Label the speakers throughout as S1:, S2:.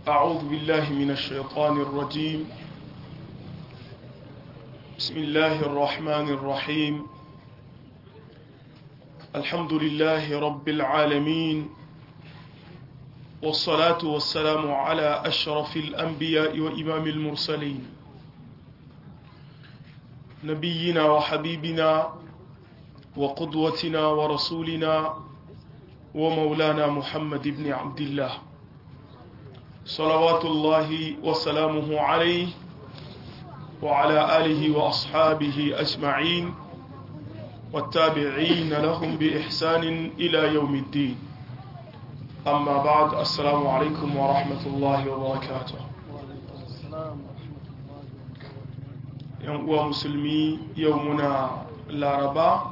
S1: أعوذ بالله من الشيطان الرجيم بسم الله الرحمن الرحيم الحمد لله رب العالمين والصلاة والسلام على أشرف الأنبياء وإمام المرسلين نبينا وحبيبنا وقدوتنا ورسولنا ومولانا محمد بن عبد الله صلوات الله وسلامه عليه وعلى آله وأصحابه أجمعين والتابعين لهم بإحسان إلى يوم الدين أما بعد السلام عليكم ورحمة الله وبركاته uwa musulmi yau muna laraba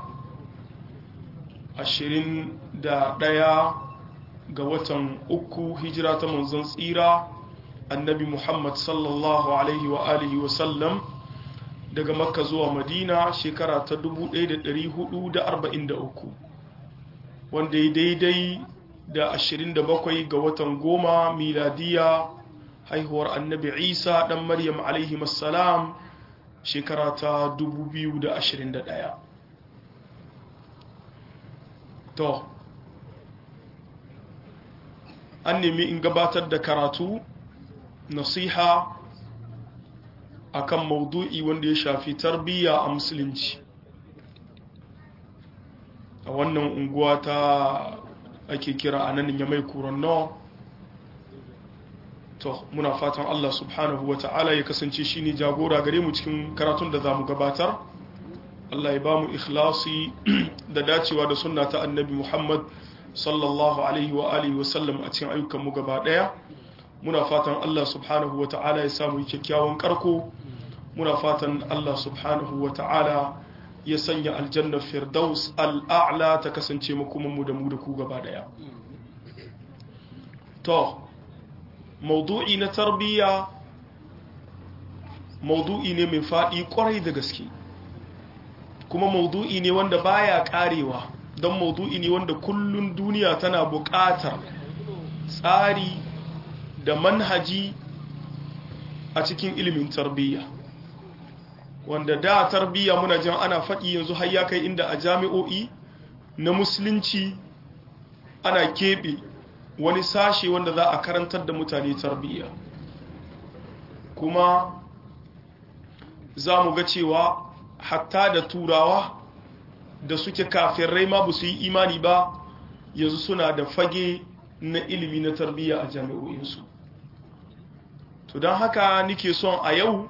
S1: ashirin da ɗaya ga watan uku hijira ta manzon tsira annabi muhammad sallallahu alaihi wa alihi wasallam daga makka zuwa madina shekara ta 1443 wanda ya daidai da 27 ga watan goma miladiya haihuwar annabi isa dan maryam alaihi salam shekara ta 2021 to an nemi in gabatar da karatu nasiha akan maudu'i wanda ya shafi tarbiyya a musulunci a wannan unguwa ta ake kira a nan ya mai kuranno to muna fatan Allah subhanahu wa ta'ala ya kasance shi ne jagora gare mu cikin karatun da za mu gabatar Allah ya ba mu ikhlasi da dacewa da sunna ta annabi Muhammad sallallahu alaihi wa alihi wa sallam a cikin ayyukan mu gaba daya muna fatan Allah subhanahu wa ta'ala ya samu kyakkyawan karko muna fatan Allah subhanahu wa ta'ala ya sanya aljanna firdaus al'a'la ta kasance makomanmu da mu da ku gaba daya to maudu'i na tarbiyya maudu'i ne mai faɗi kwarai da gaske kuma maudu'i ne wanda baya karewa don maudu'i ne wanda kullun duniya tana buƙatar tsari da manhaji a cikin ilimin tarbiyya wanda da tarbiyya muna jin ana faɗi yanzu har ya kai inda a jami'o'i na musulunci ana keɓe wani sashe wanda za a karantar da mutane tarbiyya kuma za mu ga cewa hatta da turawa da suke kafirai ma ba su yi imani ba yanzu suna da fage na ilimi na tarbiyya a jami'o'insu to don haka nike son a yau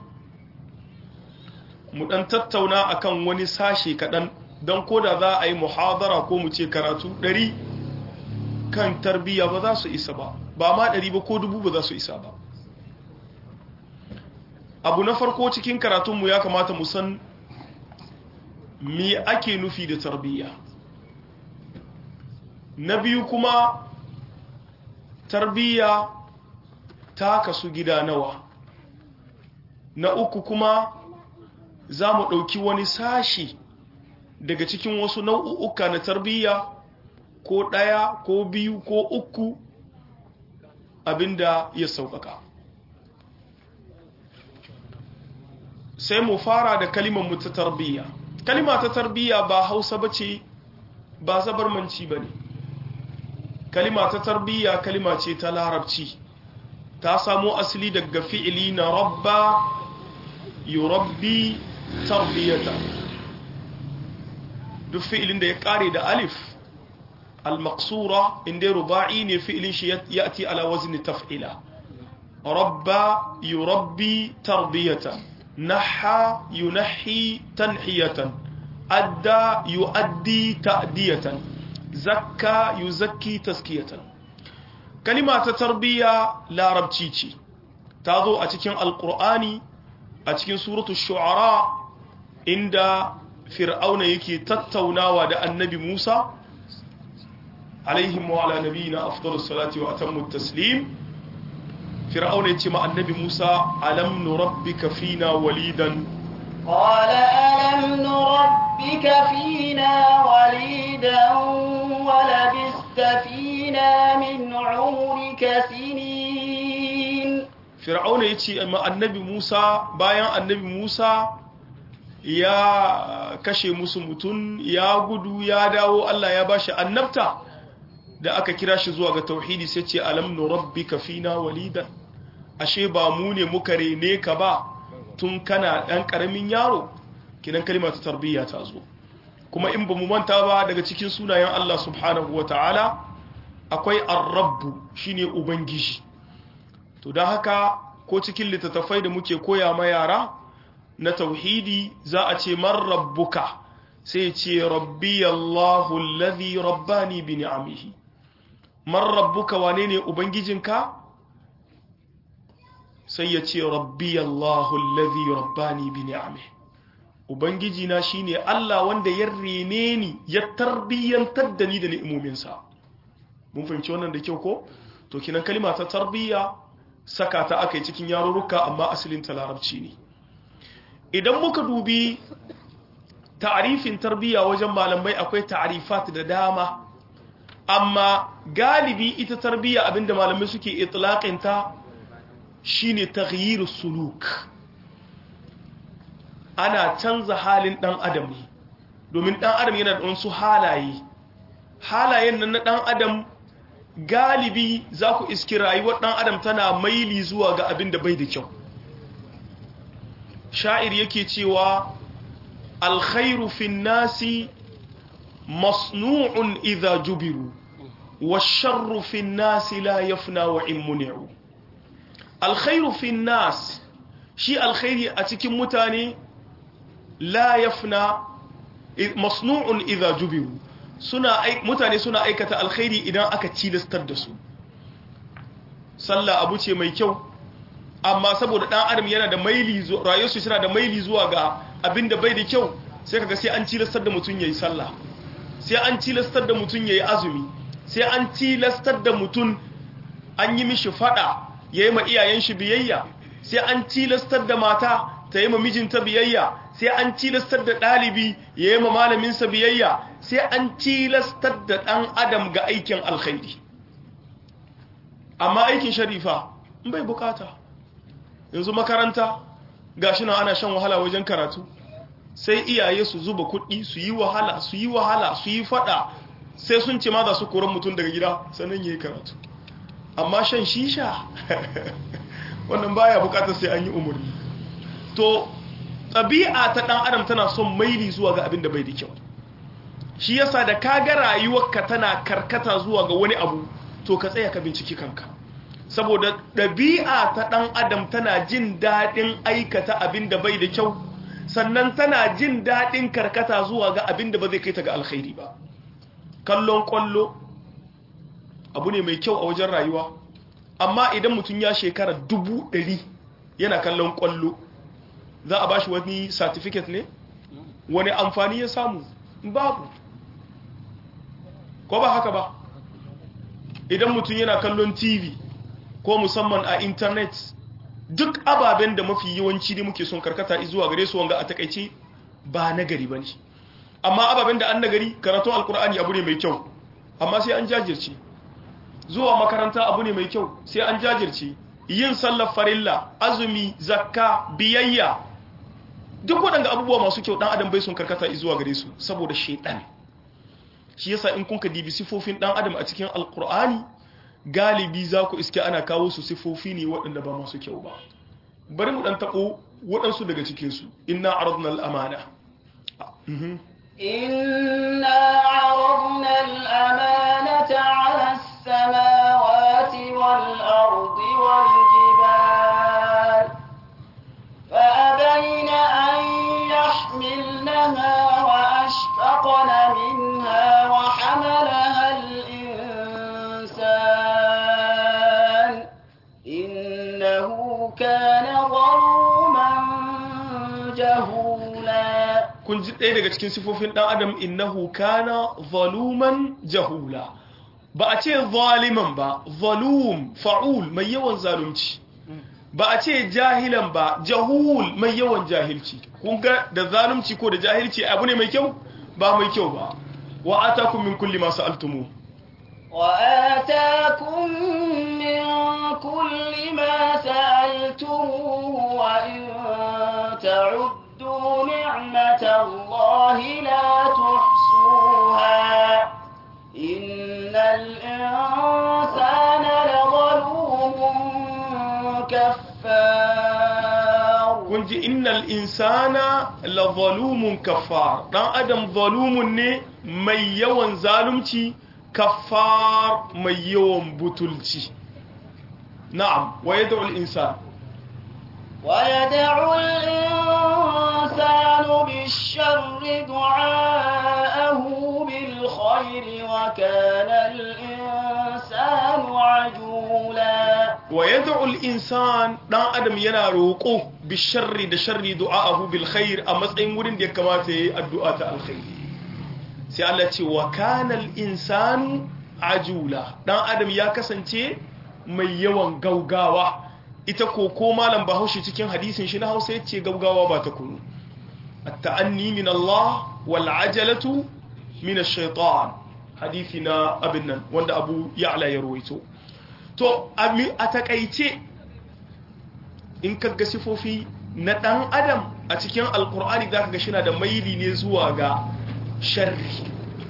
S1: mu dan tattauna akan wani sashe kaɗan don koda za a yi muhadara ko mu ce karatu ɗari kan tarbiyya ba za su isa ba ba ma ɗari ba ko dubu ba za su isa ba abu na farko cikin karatunmu ya kamata mu san me ake nufi da tarbiyya na biyu kuma tarbiyya ta kasu gida nawa na uku kuma za mu ɗauki wani sashi daga cikin wasu nau'uka na tarbiyya ko ɗaya ko biyu ko uku abinda ya sauƙaƙa sai mu fara da kalimar mu ta tarbiyya kalima ta tarbiyya ba hausa ba ce ba zabarmanci ba ne kalima ta tarbiyya kalima ce ta larabci ta samo asali daga fi'ili na rabba yurabbi tarbiyata duk fi'ilin da ya kare da alif al-maqsura inda ruba'i ne fi'ilin shi yati ala wazni taf'ila rabba yurabbi tarbiyata naha yunahi tanhiyatan adda yuaddi ta'diyatan zakka yuzakki taskiyatan kalima ta tarbiya larabci ce ta zo a cikin alqur'ani a cikin suratul shu'ara inda fir'auna yake tattaunawa da annabi Musa alaihim wa ala nabiyina afdalus salati wa atammu taslim fir'auna yace ma annabi Musa alam nurabbika fina walidan
S2: قال ألم نربك فينا وليدا ولبست فينا من عمرك سنين
S1: fir'auna ya ce ma annabi musa bayan annabi musa ya kashe musu mutum ya gudu ya dawo allah ya bashi annabta da aka kira shi zuwa ga tauhidi sai ce alam nurabbika fina walidan ashe ba mu ne muka rene ka ba tun kana ɗan ƙaramin yaro kidan kalma ta tarbiyya ta zo kuma in ba mu manta ba daga cikin sunayen Allah subhanahu wata'ala akwai ar-rabbu shine ubangiji to don haka ko cikin littattafai da muke koya ma yara na tauhidi za a ce man rabbuka sai ce rabbi Allahu alladhi rabbani bi ni'amihi man rabbuka wane ne ubangijinka sai ya ce rabbi Allahu alladhi rabbani bi ni'amihi ubangijina shine Allah wanda ya rene ni ya tarbiyyantar da ni da ni'imominsa mun fahimci wannan da kyau ko to kinan kalima ta tarbiyya saka ta aka yi cikin yarurruka amma asalin ta larabci ne idan muka dubi ta'arifin tarbiyya wajen malamai akwai ta'arifat da dama amma galibi ita tarbiyya abinda malamai suke itlaqin ta shine taghyirus suluk ana canza halin dan adam ne domin dan adam yana da wasu halaye halayen nan na dan adam galibi za ku iski rayuwar dan adam tana maili zuwa ga abin da bai da kyau sha'ir yake cewa alkhairu fin nasi masnu'un idha jubiru والشر في الناس لا يفنى وإن منعوا الخير في الناس شيء الخير أتكي متاني لا يفنى مصنوع إذا جبروا suna mutane suna aikata alkhairi idan aka tilastar da su sallah abu ce mai kyau amma saboda dan adam yana da maili rayuwarsu suna da maili zuwa ga abin da bai da kyau sai kaga sai an tilastar da mutum yayi sallah sai an tilastar da mutum yayi azumi sai an tilastar da mutum an yi mishi fada yayi ma iyayen shi biyayya sai an tilastar da mata ta yi ma mijinta biyayya sai an tilastar da ɗalibi ya yi ma malaminsa biyayya sai an tilastar da ɗan adam ga aikin alkhairi amma aikin sharifa in bai bukata yanzu makaranta gashi na ana shan wahala wajen karatu sai iyaye su zuba kuɗi su yi wahala su yi wahala su yi fada sai sun ce ma za su koran mutum daga gida sannan ya yi karatu amma shan shisha wannan baya bukatar sai an yi umarni to ɗabi'a ta ɗan adam tana son maili zuwa ga abin da bai da kyau shi yasa da ka ga rayuwarka tana karkata zuwa ga wani abu to ka tsaya ka binciki kanka saboda ɗabi'a ta ɗan adam tana jin daɗin aikata abin da bai da kyau sannan tana jin daɗin karkata zuwa ga abin da ba zai kai ta ga alkhairi ba kallon kwallo abu ne mai kyau a wajen rayuwa amma idan mutum ya shekara dubu ɗari yana kallon kwallo za a bashi wani certificate ne wani amfani ya samu babu ko ba haka ba idan mutum yana kallon tv ko musamman a internet duk ababen da mafi yawanci ne muke son karkata zuwa gare su wanga a takaice ba nagari ba ne amma ababen da an nagari karatun alkur'ani abu ne mai kyau amma sai an jajirce zuwa makaranta abu ne mai kyau sai an jajirce yin sallar farilla azumi zakka biyayya duk waɗanda abubuwa masu kyau ɗan adam bai sun karkata zuwa gare su saboda shaidan shi yasa in kun ka dibi sifofin ɗan adam a cikin alkur'ani galibi za ku iske ana kawo su sifofi ne waɗanda ba masu kyau ba bari mu ɗan taɓo waɗansu daga cikinsu inna aradna al'amana
S2: إنا عرضنا الأمانة على السماوات والأرض والجبال فأبين أن يحملنها وأشفقن منها وحملها الإنسان إنه كان ظلوما جهولا
S1: kun ji ɗaya daga cikin sifofin ɗan adam innahu kana zaluman jahula ba a ce zaliman ba zalum fa'ul mai yawan zalunci ba a ce jahilan ba jahul mai yawan jahilci kun ga da zalunci ko da jahilci abu ne mai kyau ba mai kyau ba wa atakum min kulli ma sa'altumu
S2: وآتاكم من كل ما نسيتموه وإن تعدوا نعمة الله لا تحصوها إن الإنسان لظلوم كفار
S1: kun ji innal insana la zalumun kafar dan adam zalumun ne mai yawan zalunci kafar mai yawan butulci na'am wa yad'u al insan
S2: ويدع الإنسان بالشر دعاءه بالخير وكان الإنسان عجولا
S1: wa yad'u al insan dan adam yana roko bi sharri da sharri du'aahu bil khair a matsayin wurin da ya kamata yayi addu'a ta alkhairi sai Allah ce wa kana al insanu ajula dan adam ya kasance mai yawan gaugawa ita ko ko malam bahaushe cikin hadisin shi na hausa yace gaugawa ba ta kunu at-ta'anni min Allah wal ajalatu min ash-shaytan hadisi na abin nan wanda Abu Ya'la ya ruwaito to a takaice in kaga sifofi na dan adam a cikin alkur'ani zaka ga shina da maili ne zuwa ga sharri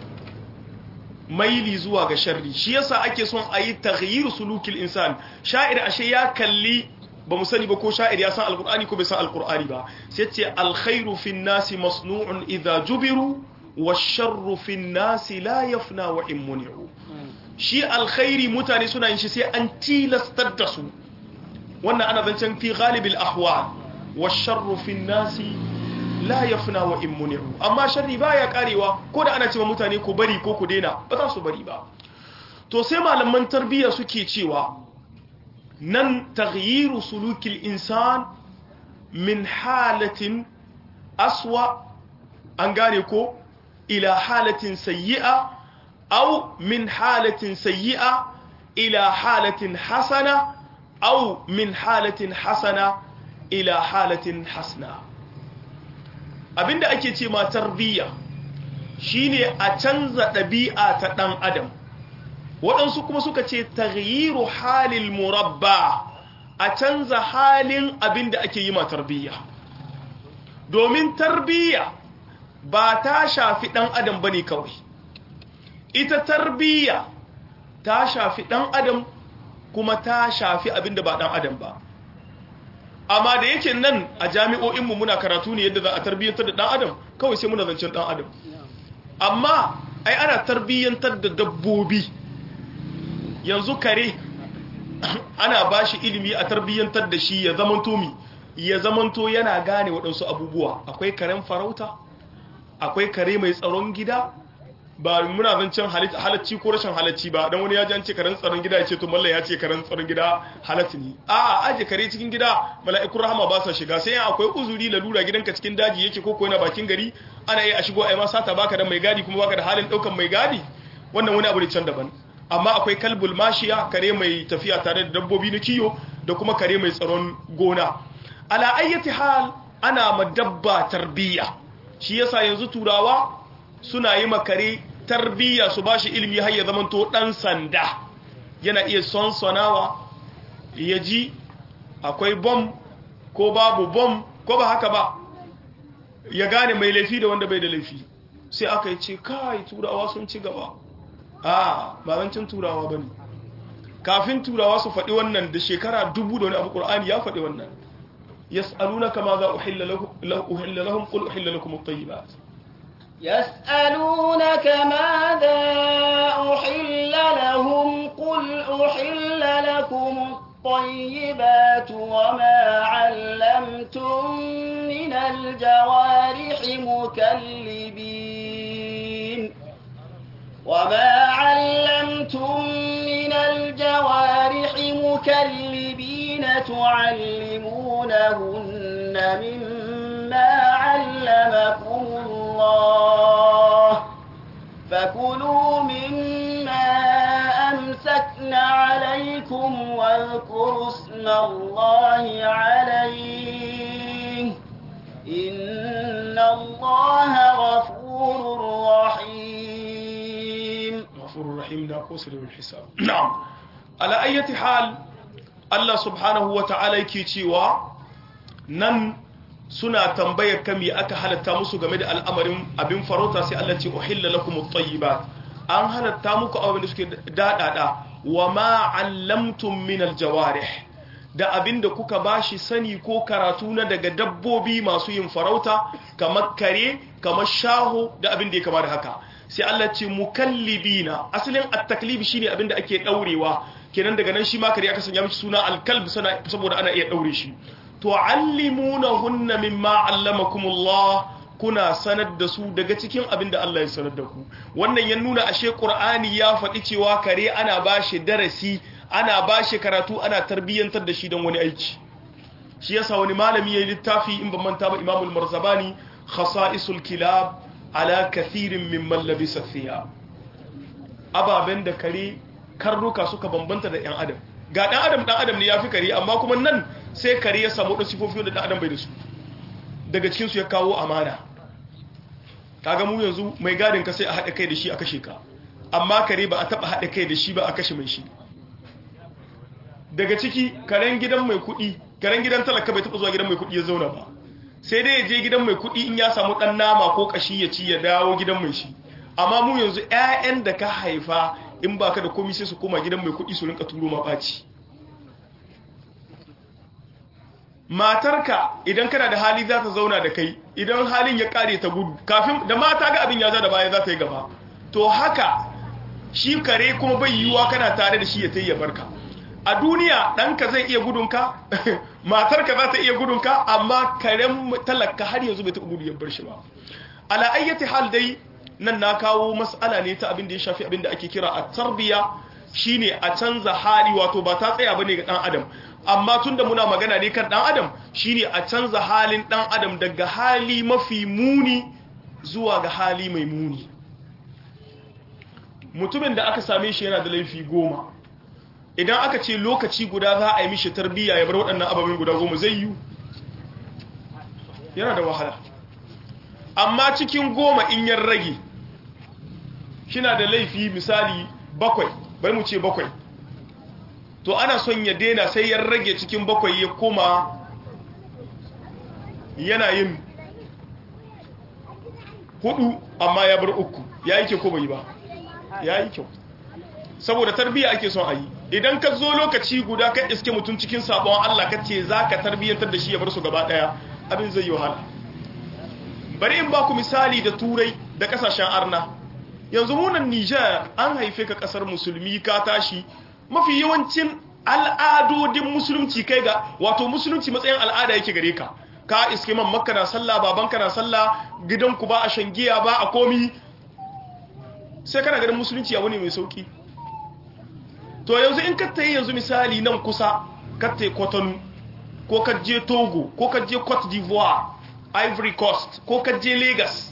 S1: maili zuwa ga sharri shi yasa ake son a yi taghyir sulukil insan sha'ir ashe ya kalli ba mu sani ba ko sha'ir ya san alkur'ani ko bai san alkur'ani ba sai ce alkhairu fin nasi masnu'un idha jubiru washarru fin nasi la yafna wa in muni'u shi alkhairi mutane suna yin shi sai an tilastar da su wannan ana zancen fi galibil ahwal washarru fin nasi la yafna wa in muni'u amma sharri baya karewa ko da ana cewa mutane ko bari ko ku daina ba za su bari ba to sai malaman tarbiyya suke cewa nan taghyiru sulukil insan min halatin aswa an gane ko ila halatin sayyi'a aw min halatin sayyi'a ila halatin hasana aw min halatin hasana ila halatin hasana abinda ake ce ma tarbiyya shine a canza ɗabi'a ta ɗan adam waɗansu kuma suka ce taghyiru halil murabba a canza halin abinda ake yi ma tarbiyya domin tarbiyya ba ta shafi ɗan adam bane kawai ita tarbiyya ta shafi ɗan adam kuma ta shafi abinda ba ɗan adam ba amma da yake nan a jami'o'inmu muna karatu ne yadda za a tarbiyyantar da ɗan adam kawai sai muna zancen ɗan adam amma ai ana tarbiyyantar da dabbobi yanzu kare ana ba shi ilimi a tarbiyyantar da shi ya zamanto mi ya zamanto yana gane waɗansu abubuwa akwai karen farauta akwai kare mai tsaron gida ba muna zancen halacci ko rashin halacci ba dan wani ya ji an ce karen tsaron gida ya ce to mallan ya ce karen tsaron gida halatti ne a aje kare cikin gida mala'ikun rahama ba sa shiga sai akwai uzuri lalura gidanka cikin daji yake ko ko yana bakin gari ana yi a shigo ai ma sata baka da mai gadi kuma baka da halin daukan mai gadi wannan wani abu ne can daban amma akwai kalbul mashiya kare mai tafiya tare da dabbobi na kiyo da kuma kare mai tsaron gona ala ayyati hal ana madabba tarbiyya shi yasa yanzu turawa suna yi makare tarbiyya su bashi ilimi har ya zamanto dan sanda yana iya sonsonawa ya ji akwai bom ko babu bom ko ba haka ba ya gane mai laifi da wanda bai da laifi sai aka yi ce kai turawa sun ci gaba a babancin turawa bane kafin turawa su faɗi wannan da shekara dubu da wani abu ƙur'ani ya faɗi wannan yas'alunaka ma za uhilla lahum qul uhilla lakum at-tayyibat
S2: يسألونك ماذا أحل لهم قل أحل لكم الطيبات وما علمتم من الجوارح مكلبين وما علمتم من الجوارح مكلبين تعلمونهن مما علمكم الله فكلوا مما أمسكن عليكم واذكروا اسم الله عليه إن الله غفور رحيم
S1: غفور رحيم لا قصر بالحساب نعم على أي حال Allah subhanahu wa ta'ala yake cewa nan suna tambayar kami aka halatta musu game da al'amarin abin farauta sai Allah ce uhilla lakum at-tayyibat an halatta muku abin da suke dadada wa ma 'allamtum min al-jawarih da abin da kuka bashi sani ko karatu na daga dabbobi masu yin farauta kamar kare kamar shaho da abin da ya kama da haka sai Allah ce mukallibina asalin at-taklib shine abin da ake daurewa kenan daga nan shi ma kare aka sanya mishi suna al-kalb saboda ana iya daure shi tu'allimunahunna mimma 'allamakumullah kuna sanar da su daga cikin abin da Allah ya sanar da ku wannan ya nuna ashe Qur'ani ya faɗi cewa kare ana bashi darasi ana bashi karatu ana tarbiyyantar da shi don wani aiki shi yasa wani malami yayin littafi in ban manta ba Imam al-Marzabani khasa'isul kilab ala kathirin mimman labisa thiyab ababen da kare karnuka suka bambanta da yan adam ga dan adam dan adam ne yafi kare amma kuma nan sai kare ya samu da sifofi da dan adam bai da su daga cikin su ya kawo amana kaga mu yanzu mai gadin ka sai a haɗa kai da shi a kashe ka amma kare ba a taɓa haɗa kai da shi ba a kashe mai shi daga ciki karen gidan mai kuɗi karen gidan talaka bai taɓa zuwa gidan mai kuɗi ya zauna ba sai dai ya je gidan mai kuɗi in ya samu ɗan nama ko ƙashi ya ci ya dawo gidan mai shi amma mu yanzu 'ya'yan da ka haifa in baka da komai sai su koma gidan mai kuɗi su rinka turo ma ɓaci matarka idan kana da hali za ta zauna da kai idan halin ya kare ta gudu kafin da mata ga abin ya za da baya za ta yi gaba to haka shi kare kuma bai yiwuwa kana tare da shi ya tayi ya barka a duniya ɗanka zai iya gudunka matarka za ta iya gudunka amma karen talaka har yanzu bai taɓa gudu ya bar shi ba ala ayyati hal dai nan na kawo mas'ala ne ta abin da ya shafi abin da ake kira a tarbiya shine a canza hali wato ba ta tsaya bane ga dan adam amma tunda muna magana ne kan dan adam shine a canza halin dan adam daga hali mafi muni zuwa ga hali mai muni mutumin da aka same shi yana da laifi goma idan aka ce lokaci guda za a yi mishi tarbiyya ya bar waɗannan ababen guda goma zai yi yana da wahala amma cikin goma in yan rage kina da laifi misali bakwai bari mu ce bakwai to ana son ya daina sai ya rage cikin bakwai ya koma yana yin hudu amma ya bar uku ya yi kyau ko bai ba ya yi kyau saboda tarbiyya ake son a yi idan ka zo lokaci guda ka iske mutum cikin sabon Allah ka ce za ka tarbiyyantar da shi ya bar su gaba daya abin zai yi wahala bari in ba ku misali da turai da kasashen arna yanzu munan Nijar an haife ka kasar musulmi ka tashi mafi yawancin al'adodin musulunci kai ga wato musulunci matsayin al'ada yake gare ka ka iske man makka na sallah babanka na sallah gidanku ba a shan giya ba a komi sai kana ganin musulunci abu ne mai sauki to yanzu in ka tayi yanzu misali nan kusa ka tayi Cotonou ko ka je Togo ko ka je Cote d'Ivoire Ivory Coast ko ka je Lagos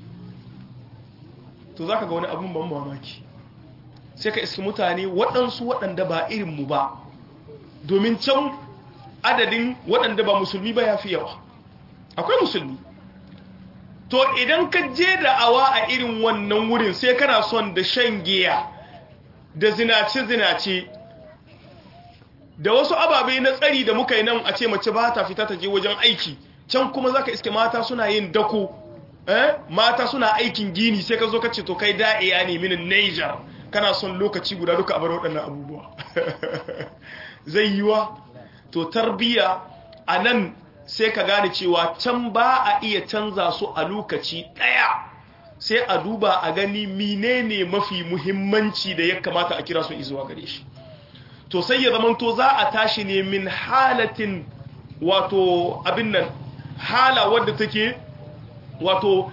S1: to zaka ga wani abun ban mamaki sai ka iski mutane waɗansu waɗanda ba irinmu ba domin can adadin waɗanda ba musulmi ba ya fi yawa akwai musulmi to idan ka je da awa a irin wannan wurin sai kana son da shan giya da zinace-zinace da wasu ababe na tsari da muka yi nan a ce mace ba ta fita ta je wajen aiki can kuma za ka iske mata suna yin dako eh? mata suna aikin gini sai ka zo ka ce to kai da'iya ne minin niger kana son lokaci guda duka a bar waɗannan abubuwa zai yiwa to tarbiya a nan sai ka gane cewa can ba a iya canza su a lokaci ɗaya sai a duba a gani menene mafi muhimmanci da ya kamata a kira su izuwa gare shi to sai ya zamanto za a tashi ne min halatin wato abin nan hala wadda take wato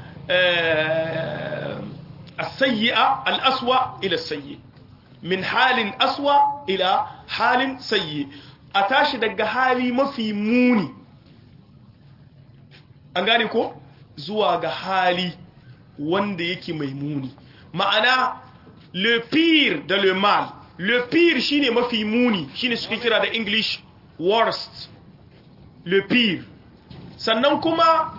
S1: السيئة الأسوأ إلى السيء من حال أسوأ إلى حال سيء أتاشي دقى حالي ما في موني أنغاني كو زوا ga hali wanda yake mai muni ma'ana le pire da le mal le pire shine mafi muni shine suke kira da english worst le pire sannan kuma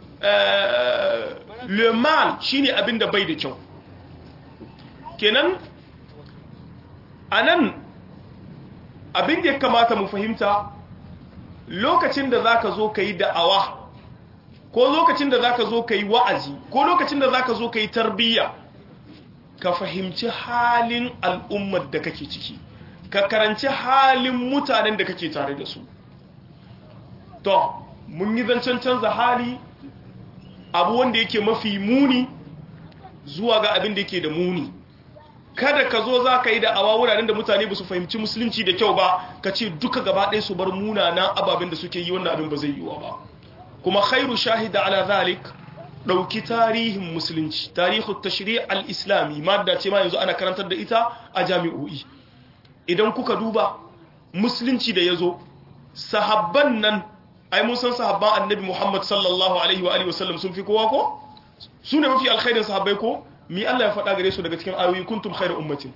S1: le mal shine abin da bai da kyau kenan anan abin da ya kamata mu fahimta lokacin da zaka zo ka yi da'awa ko lokacin da zaka zo ka yi wa'azi ko lokacin da zaka zo ka yi tarbiyya ka fahimci halin al'ummar da kake ciki ka karanci halin mutanen da kake tare da su to mun yi zancen canza hali abu wanda yake mafi muni zuwa ga abin da yake da muni kada ka zo za ka yi da awa wuraren da mutane ba su fahimci musulunci da kyau ba ka ce duka gaba ɗaya su bar munanan ababen da suke yi wannan abin ba zai yiwa ba kuma khairu shahida ala zalik ɗauki tarihin musulunci tarihu tashri' al-islami madda ce ma yanzu ana karantar da ita a jami'o'i idan kuka duba musulunci da yazo sahabban nan ai mun san sahabban annabi Muhammad sallallahu alaihi wa alihi wasallam sun fi kowa ko su ne mafi alkhairin sahabbai ko mi Allah ya faɗa gare su daga cikin ayoyi kuntum khairu ummatin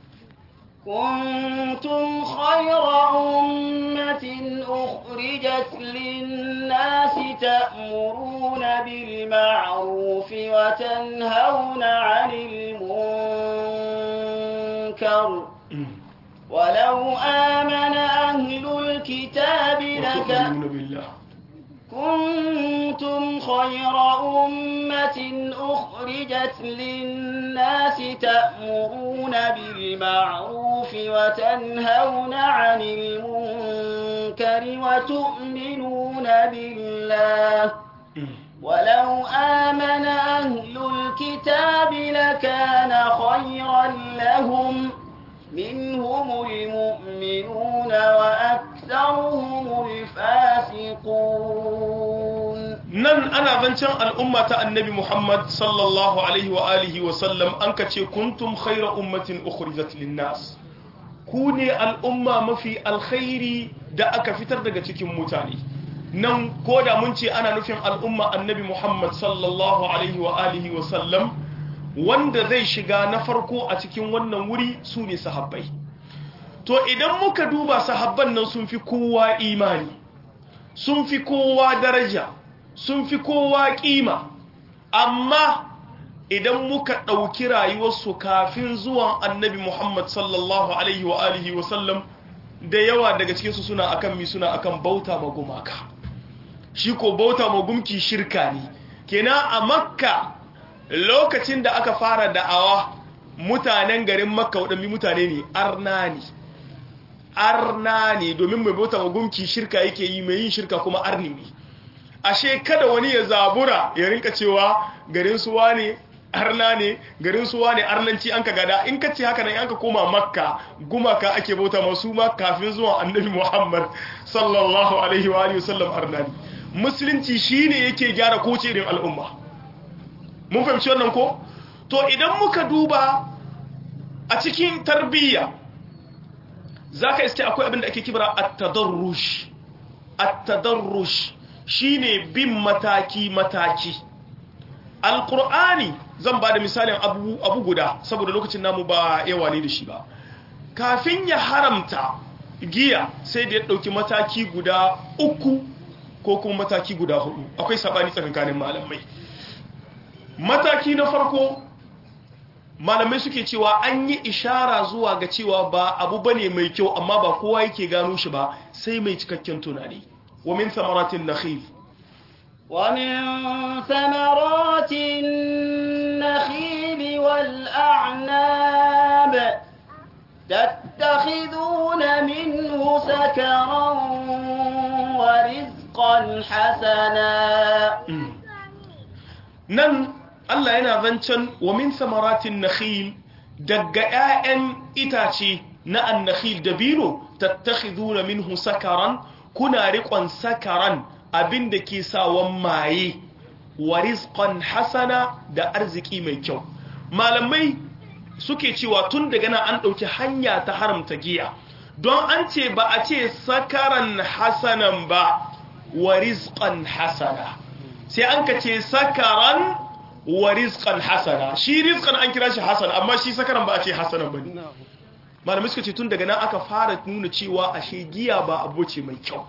S2: كنتم خير أمة أخرجت للناس تأمرون بالمعروف وتنهون عن المنكر ولو آمن أهل الكتاب لك
S1: وتؤمنون بالله
S2: كنتم خير أمة أخرجت للناس تأمرون بالمعروف وتنهون عن المنكر وتؤمنون بالله ولو آمن أهل الكتاب لكان خيرا لهم منهم المؤمنون وأكثرهم الفاسقون
S1: nan ana zancen al'umma ta annabi Muhammad sallallahu alaihi wa alihi wa sallam an ka ce kuntum khaira ummatin ukhrijat linnas ku ne al'umma mafi alkhairi da aka fitar daga cikin mutane nan ko da mun ce ana nufin al'umma annabi Muhammad sallallahu alaihi wa alihi wa sallam wanda zai shiga na farko a cikin wannan wuri su ne sahabbai to idan muka duba sahabban nan sun fi kowa imani sun fi kowa daraja sun fi kowa kima amma idan muka ɗauki rayuwarsu kafin zuwan annabi Muhammad sallallahu alaihi wa alihi wa sallam da yawa daga cikinsu suna akan mi suna akan bauta ma gumaka shi ko bauta ma gumki shirka ne kenan a makka lokacin da aka fara da'awa mutanen garin makka waɗanne mutane ne arna ne arna ne domin mai bauta ma gumki shirka yake yi mai yin shirka kuma arni ne ashe kada wani ya zabura ya rinka cewa garin suwa ne arna ne garin suwa ne arnanci an ka gada in ka ce haka nan an ka koma makka gumaka ake bauta masu ma kafin zuwan annabi muhammad sallallahu alaihi wa alihi wasallam arna ne musulunci shine yake gyara koce irin al'umma mun fahimci wannan ko to idan muka duba a cikin tarbiyya zaka iske akwai abin da ake kibra at-tadarrush at-tadarrush shine bin mataki mataki alqur'ani zan ba da misalin abu abu guda saboda lokacin namu ba yawa ne da shi ba kafin ya haramta giya sai da ya dauki mataki guda uku ko kuma mataki guda hudu akwai sabani tsakanin malamai mataki na farko malamai suke cewa an yi ishara zuwa ga cewa ba abu bane mai kyau amma ba kowa yake gano shi ba sai mai cikakken tunani wa min samaratin nakhil
S2: ومن ثمرات النخيل والأعناب تتخذون منه سكرا ورزقا حسنا
S1: nan Allah yana zancen wa min samaratin nakhil daga 'ya'yan itace na annakhil dabino tattakhiduna minhu sakaran kuna riƙon sakaran abinda ke sawan maye wa rizqan hasana da arziki mai kyau malamai suke cewa tun daga nan an ɗauki hanya ta haramta giya don an ce ba a ce sakaran hasanan ba wa rizqan hasana sai an ka ce sakaran wa rizqan hasana shi rizqan an kira shi hasana amma shi sakaran ba a ce hasanan bane malamai suka ce tun daga nan aka fara nuna cewa ashe giya ba abu ce mai kyau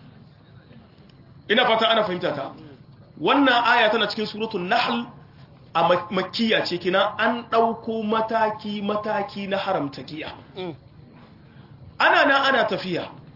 S1: ina fata ana fahimta ta wannan aya tana cikin suratul nahl a makkiya ce kina an dauko mataki mataki na haramta giya ana nan ana tafiya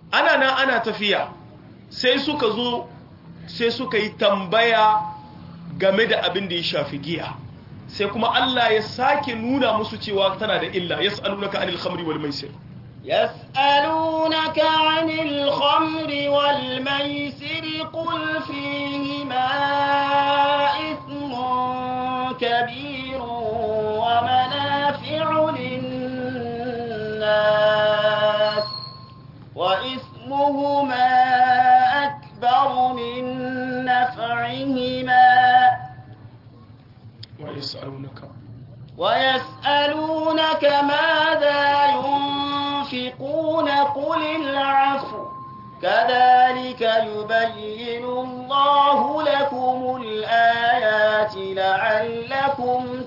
S1: ana nan ana tafiya sai suka zo sai suka yi tambaya game da abin da ya shafi giya sai kuma Allah ya sake nuna musu cewa tana da illa yas'alunaka anil khamri wal maisir
S2: يسألونك عن الخمر والميسر قل فيهما إثم كبير ومنافع للناس وإثمهما أكبر من نفعهما
S1: ويسألونك
S2: ويسألونك ماذا ينفقون قل العفو كذلك يبين الله لكم الآيات لعلكم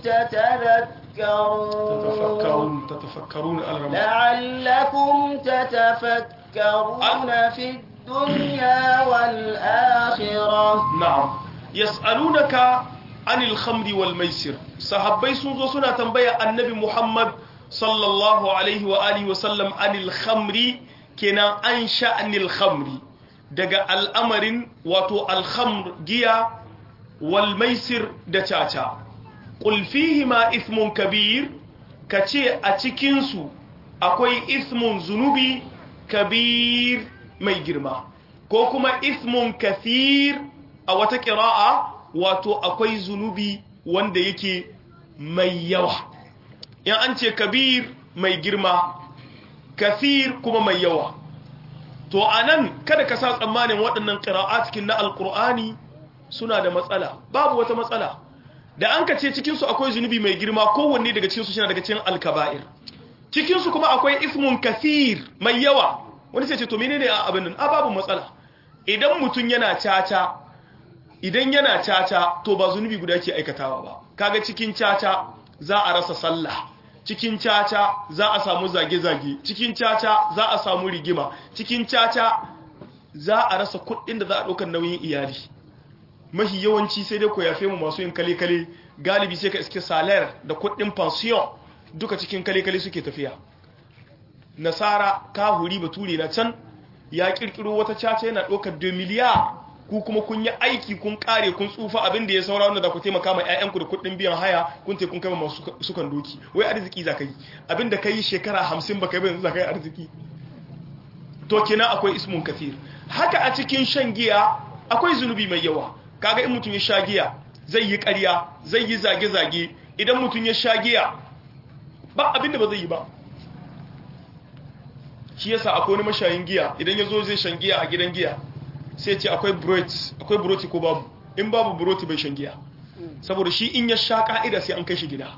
S2: تتذكرون
S1: تتفكرون تتفكرون الرمى
S2: لعلكم تتفكرون في الدنيا والآخرة
S1: na'am yas'alunaka anil khamri wal maisir sahabbai sun zo suna tambaya annabi Muhammad sallallahu alaihi wa alihi wa sallam anil khamri kenan an sha'anil khamri daga al'amarin wato al-khamr giya wal maisir da caca qul fihi ma ithmun kabir kace a cikin su akwai ithmun zunubi kabir mai girma ko kuma ithmun kathir a wata ƙira'a wato akwai zunubi wanda yake mai yawa in an ce kabir mai girma kathir kuma mai yawa to a nan kada ka sa tsammanin waɗannan ƙira'a cikin na alƙur'ani suna da matsala babu wata matsala da an ka ce cikinsu akwai zunubi mai girma kowanne daga cikinsu shi daga cikin alkaba'ir cikinsu kuma akwai ismun kathir mai yawa wani sai ce to menene a abin nan a babu matsala idan mutum yana caca idan yana caca to ba zunubi guda ke aikatawa ba kaga cikin caca za a rasa sallah cikin caca za a samu zage-zage cikin caca za a samu rigima cikin caca za a rasa kuɗin da za a ɗaukar nauyin iyali mahi yawanci sai dai ko yafe mu masu yin kale-kale galibi sai ka iske salar da kuɗin pension duka cikin kale-kale suke tafiya nasara kahuri bature na can ya kirkiro wata caca yana ɗaukar 2 miliyar ku kuma kun yi aiki kun kare kun tsufa abin da ya saura wanda za ku taimaka ma 'ya'yanku da kuɗin biyan haya kun te kun kai masu sukan doki wai arziki za ka yi abin da ka yi shekara hamsin ba ka yi za ka yi arziki to kenan akwai ismun kathir haka a cikin shan giya akwai zunubi mai yawa kaga in mutum ya sha giya zai yi ƙarya zai yi zage-zage idan mutum ya sha giya ba abin da ba zai yi ba shi yasa akwai wani mashayin giya idan ya zo zai shan giya a gidan giya sai ce akwai buroti akwai buroti ko babu in babu buroti bai shan giya saboda shi in ya sha ka'ida sai an kai shi gida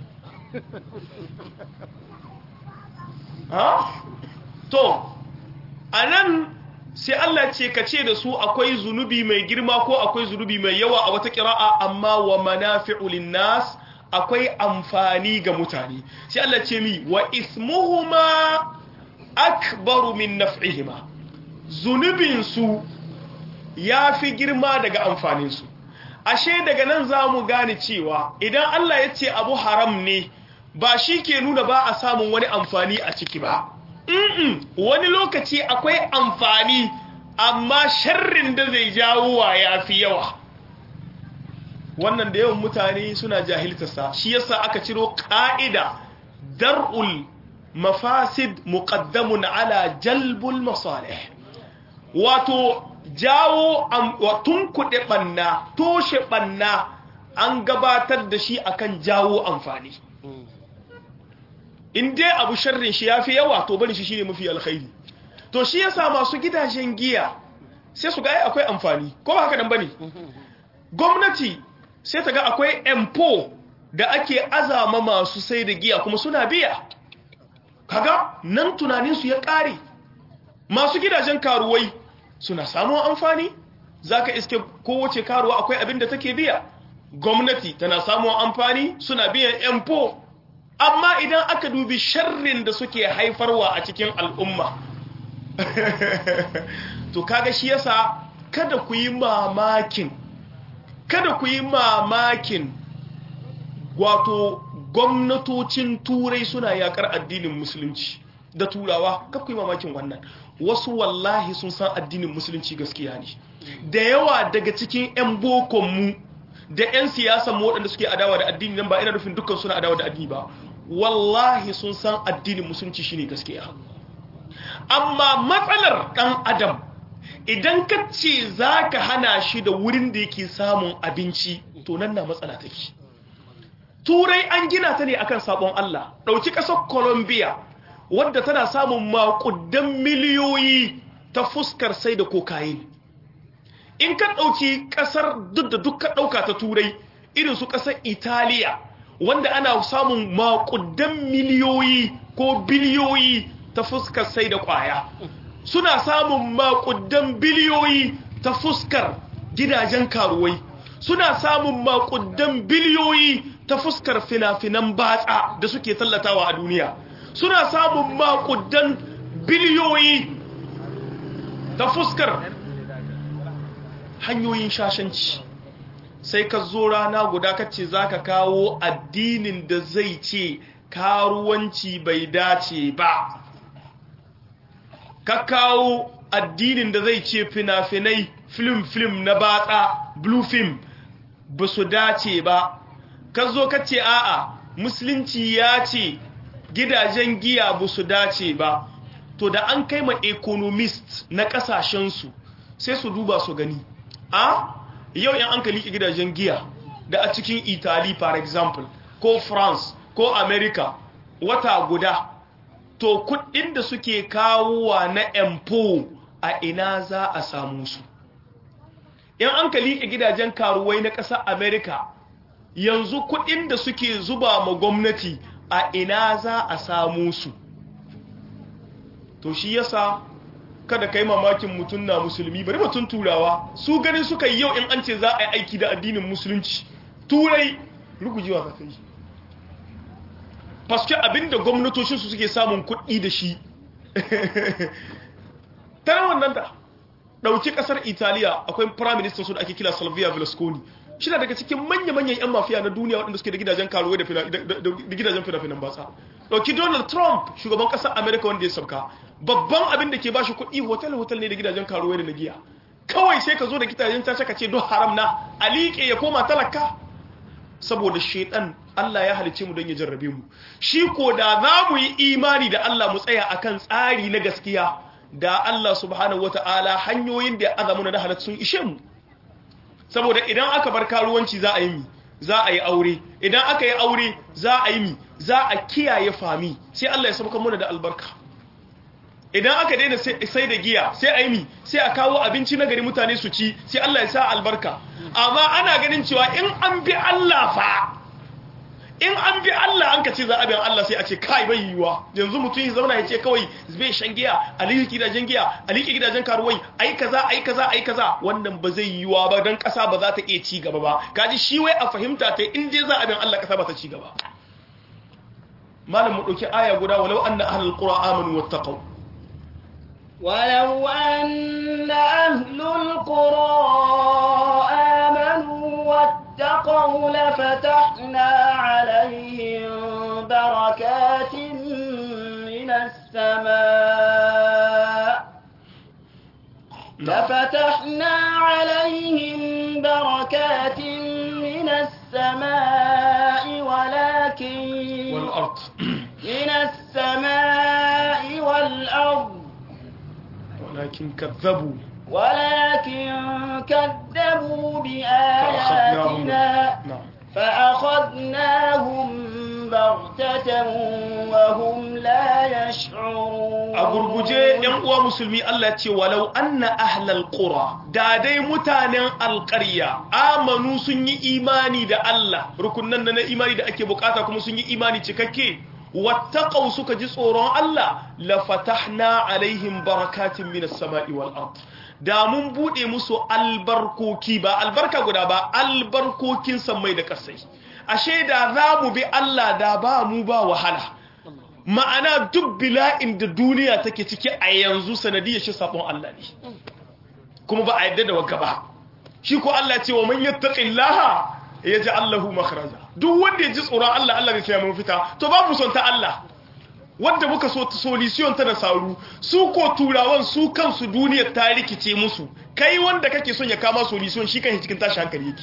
S1: ha to anan sai Allah ce ka ce da su akwai zunubi mai girma ko akwai zunubi mai yawa a wata kira'a amma wa manafi'u linnas akwai amfani ga mutane sai Allah ce mi wa ismuhuma akbaru min naf'ihima zunubinsu ya fi girma daga amfaninsu ashe daga nan za mu gane cewa idan Allah ya ce abu haram ne ba shi ke nuna ba a samun wani amfani a ciki ba Mm-mm, wani lokaci akwai amfani amma sharrin da zai jawo wa ya fi yawa wannan da yawan mutane suna jahiltarsa shi yasa aka ciro ka'ida dar'ul mafasid muqaddamun ala jalbul masalih wato jawo tun kuɗe ɓanna toshe ɓanna an gabatar da shi akan jawo amfani in dai abu sharrin shi ya fi yawa to bari shi shine mafi alkhairi to shi yasa masu gidajen giya sai su ga akwai amfani ko ba haka nan bane gwamnati sai ta ga akwai empo da ake azama masu sai da giya kuma suna biya kaga nan tunaninsu ya ƙare masu gidajen karuwai suna samun amfani zaka iske kowace karuwa akwai abin da take biya gwamnati tana samun amfani suna biyan empo amma idan aka dubi sharrin da suke haifarwa a cikin al'umma to kaga shi yasa kada ku yi mamakin kada ku yi mamakin wato gwamnatocin turai suna yakar addinin musulunci da turawa kada ku yi mamakin wannan wasu wallahi sun san addinin musulunci gaskiya ne da yawa daga cikin 'yan bokonmu da 'yan siyasan mu waɗanda suke adawa da addini nan ba ina nufin dukkan suna adawa da addini ba wallahi sun san addinin musulunci shine gaskiya amma matsalar ɗan adam idan ka ce za ka hana shi da wurin da yake samun abinci to nan na matsala take turai an gina ta ne akan sabon Allah ɗauki ƙasar colombia wadda tana samun makudan miliyoyi ta fuskar sai da kokain in ka ɗauki ƙasar duk da duk ka ɗauka ta turai irin su ƙasar italiya wanda ana samun makudan miliyoyi ko biliyoyi ta fuskar sai da ƙwaya suna samun makudan biliyoyi ta fuskar gidajen karuwai suna samun makudan biliyoyi ta fuskar fina-finan batsa da suke tallatawa a duniya suna samun makudan biliyoyi ta fuskar hanyoyin shashanci sai ka zo rana guda kace za ka kawo addinin da zai ce karuwanci bai dace ba ka kawo addinin da zai ce fina-finai film-film na batsa blue film ba su dace ba ka zo ka ce a'a musulunci ya ce gidajen giya ba su dace ba to da an kai ma economist na kasashensu sai su duba su gani a yau yan an kaliki gidajen giya da a cikin italy for example ko france ko america wata guda to kudin da suke kawowa na empo a ina za a samu su yan an kaliki gidajen karuwai na ƙasar america yanzu kudin da suke zuba ma gwamnati a ina za a samu su to shi yasa kada kai mamakin mutum na musulmi bari mutum turawa su ganin suka yi yau in an ce za a yi aiki da addinin musulunci turai rugujewa ka kai paske abinda gwamnatocinsu suke samun kuɗi da shi tana wannan da ɗauki ƙasar italiya akwai prime minister su da ake kila salvia velasconi shi daga cikin manya-manyan 'yan mafiya na duniya waɗanda suke da gidajen karuwai da gidajen fina-finan batsa ɗauki donald trump shugaban ƙasar america wanda ya sauka babban abin da ke ba shi kuɗi hotel-hotel ne da gidajen karuwai da na giya kawai sai ka zo da gidajen ta ka ce don haram na alike ya koma talaka saboda shaidan Allah ya halice mu don ya jarrabe mu shi ko da za mu yi imani da Allah mu tsaya akan tsari na gaskiya da Allah subhanahu wata'ala hanyoyin da ya azamu na halatta sun ishe mu saboda idan aka bar karuwanci za a yi mi za a yi aure idan aka yi aure za a yi mi za a kiyaye fami sai Allah ya sauka muna da albarka idan aka daina sai da giya sai a yi mi sai a kawo abinci na gari mutane su ci sai Allah ya sa albarka amma ana ganin cewa in an bi Allah fa in an bi Allah an ka ce za a biyan Allah sai a ce kai bai yiwuwa yanzu mutum ya zauna ya ce kawai zai shan giya a liƙi gidajen giya a liƙi gidajen karuwai ai kaza ai kaza ai kaza wannan ba zai yiwuwa ba dan ƙasa ba za ta iya ci gaba ba kaji shi wai a fahimta ta in dai za a biyan Allah ƙasa ba ta ci gaba malam mu dauki aya guda walau anna ahlul qura amanu wattaqu
S2: ولو أن أهل القرى آمنوا واتقوا لفتحنا عليهم بركات من السماء لفتحنا عليهم بركات من السماء ولكن
S1: والأرض
S2: من السماء والأرض
S1: ولكن كذبوا
S2: ولكن كذبوا بآياتنا
S1: نعم
S2: فأخذناهم بغتة وهم لا يشعرون
S1: a gurguje yan uwa musulmi Allah ce walau anna ahlal qura da dai mutanen alqarya amanu sun yi imani da Allah rukunnan na imani da ake bukata kuma sun yi imani cikakke wattaqau suka ji tsoron Allah la fatahna alaihim barakatin minas sama'i wal ard da mun bude musu albarkoki ba albarka guda ba albarkokin sammai da kasai ashe da za mu bi Allah da ba mu ba wahala ma'ana duk bila'in da duniya take ciki a yanzu sanadiyar shi sabon Allah ne kuma ba a yadda da wagga ba shi ko Allah ce wa man yattaqillaha yaj'al lahu makhraja duk wanda ya ji tsoron Allah Allah zai saya mafita to babu son ta Allah wadda muka so solution ta da saru su ko turawan su kansu duniyar ta rikice musu kai wanda kake son ya kama solution shi kan cikin tashi hankali yake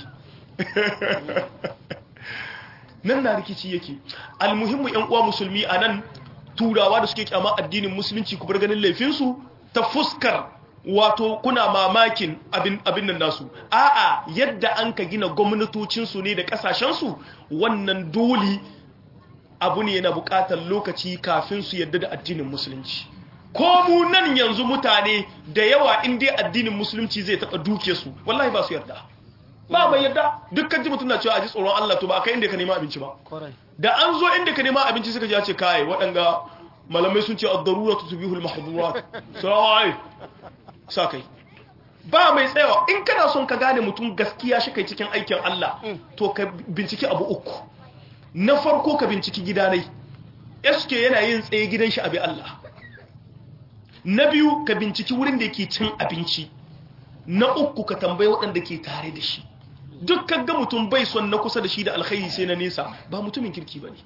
S1: nan na rikici yake almuhimmu yan uwa musulmi a nan turawa da suke kyama addinin musulunci ku bar ganin laifinsu ta fuskar wato kuna mamakin abin abin nan nasu a'a yadda an ka gina gwamnatocinsu ne da kasashensu wannan dole abu ne yana bukatar lokaci kafin su yadda da addinin musulunci ko mu nan yanzu mutane da yawa in dai addinin musulunci zai taba duke su wallahi ba su yarda ba mai yarda dukkan ji mutum na cewa a ji tsoron Allah to ba kai inda ka nema abinci ba da an zo inda ka nema abinci suka ji ya ce kai waɗanga malamai sun ce ad-daruratu tubihul mahdhurat sai sa kai ba mai tsayawa in kana son ka gane mutum gaskiya shi kai cikin aikin Allah to ka binciki abu uku na farko ka binciki gidanai SK yana yin tsaye gidan shi abi Allah na biyu ka binciki wurin da yake cin abinci na uku ka tambayi waɗanda ke tare da shi dukkan ga mutum bai son na kusa da shi da alkhairi sai na nesa ba mutumin kirki bane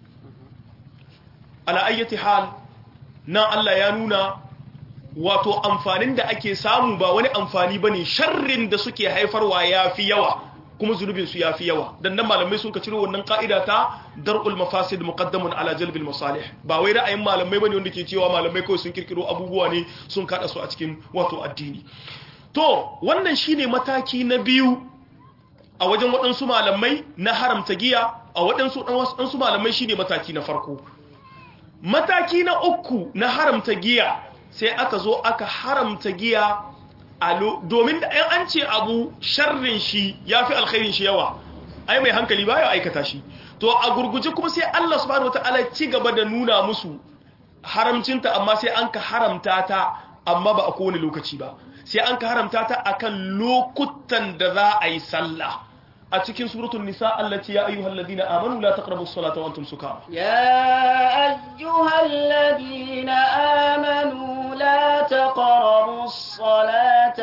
S1: ala ayyati hal na Allah ya nuna wato amfanin da ake samu ba wani amfani bane sharrin da suke haifarwa yafi yawa kuma zunubin su yafi yawa dan nan malamai sun ka ciro wannan ka'ida ta dar'ul mafasid muqaddamun ala jalbil masalih ba wai ra'ayin malamai bane wanda ke cewa malamai kawai sun kirkiro abubuwa ne sun kada su a cikin wato addini to wannan shine mataki na biyu a wajen waɗansu malamai na haramta giya a waɗansu waɗansu malamai shine mataki na farko mataki na uku na haramta giya sai aka zo aka haramta giya domin da an ce abu sharrin shi ya fi alkhairin shi yawa ai mai hankali ba ya aikata shi to a gurguje kuma sai Allah subhanahu wataala ci gaba da nuna musu haramcinta amma sai an ka haramta ta amma ba a kowane lokaci ba sai an ka haramta ta akan lokutan da za a yi sallah a cikin suratul nisa allati ya ayyuhal ladina amanu la taqrabus salata wa antum sukara
S2: يا أيها الذين آمنوا لا تقربوا الصلاة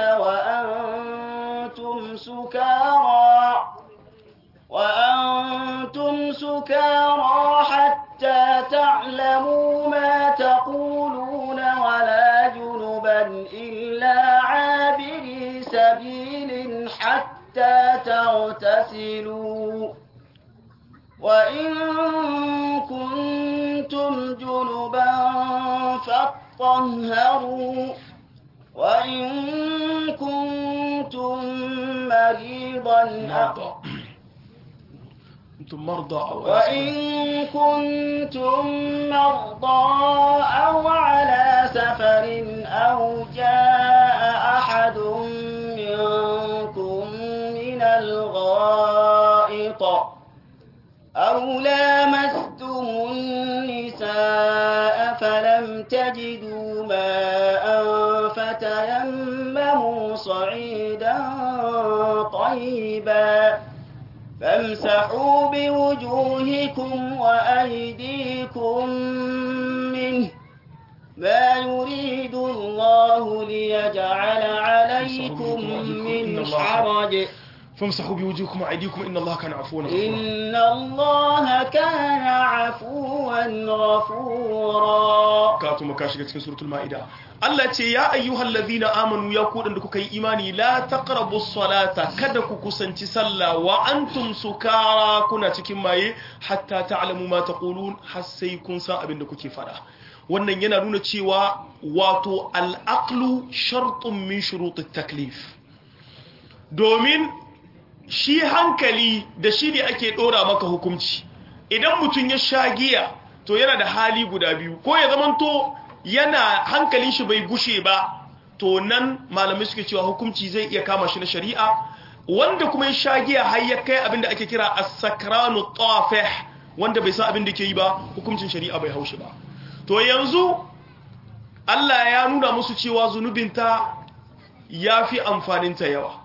S2: وأنتم سكارى وأنتم سكارى حتى تعلموا ما تقولون ولا جنبا إلا عابري سبيل حتى تغتسلوا وإن كنتم جنبا فاطهروا وإن كنتم مريضا
S1: مرضى انتم مرضى او
S2: وإن كنتم مرضى أو على سفر أو جاء أحد منكم من الغائط أو لامستم النساء فلم تجدوا ماء فتيمموا صعيدا طيبا فامسحوا بوجوهكم وأيديكم منه ما يريد الله ليجعل عليكم من حرج
S1: فامسحوا بوجوهكم وايديكم ان الله كان عفوا غفورا
S2: إن الله كان عفوا غفورا
S1: kato maka shiga cikin suratul maida Allah ce ya ayyuhal ladhina amanu ya ku da kuka yi imani la taqrabus salata kada ku kusanci sallah wa antum sukara kuna cikin maye hatta ta'lamu ma taqulun har sai kun san abin da kuke fada wannan yana nuna cewa wato al-aqlu shartun min shurutut taklif domin shi hankali da shi ne ake dora maka hukunci idan mutum ya sha giya to yana da hali guda biyu ko ya zamanto yana hankalin shi bai gushe ba to nan malamai suke cewa hukunci zai iya kama shi na shari'a wanda kuma ya sha giya har ya kai abin da ake kira as-sakranu tafih wanda bai san abin da ke yi ba hukuncin shari'a bai haushi ba to yanzu Allah ya nuna musu cewa zunubinta ya fi amfaninta yawa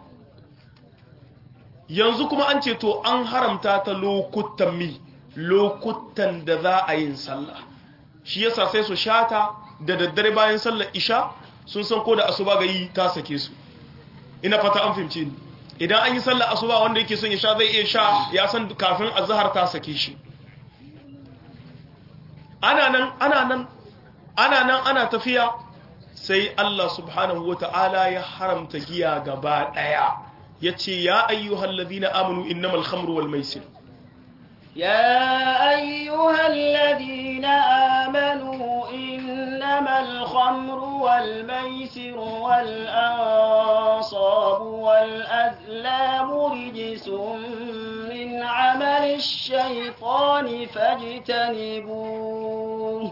S1: yanzu kuma an ce to an haramta ta lokutan mi lokutan da za a yin sallah shi yasa sai su shata da daddare bayan sallar isha sun san ko da asuba ga yi ta sake su ina fata an fahimce ni idan an yi sallar asuba wanda yake son ya sha zai iya sha ya san kafin azhar ta sake shi ana nan ana nan ana nan ana tafiya sai Allah subhanahu wata'ala ya haramta giya gaba daya yace ya ayyuhal ladina amanu innamal khamru wal maisir
S2: يا أيها الذين آمنوا إنما الخمر والميسر والأنصاب والأزلام رجس من عمل الشيطان فاجتنبوه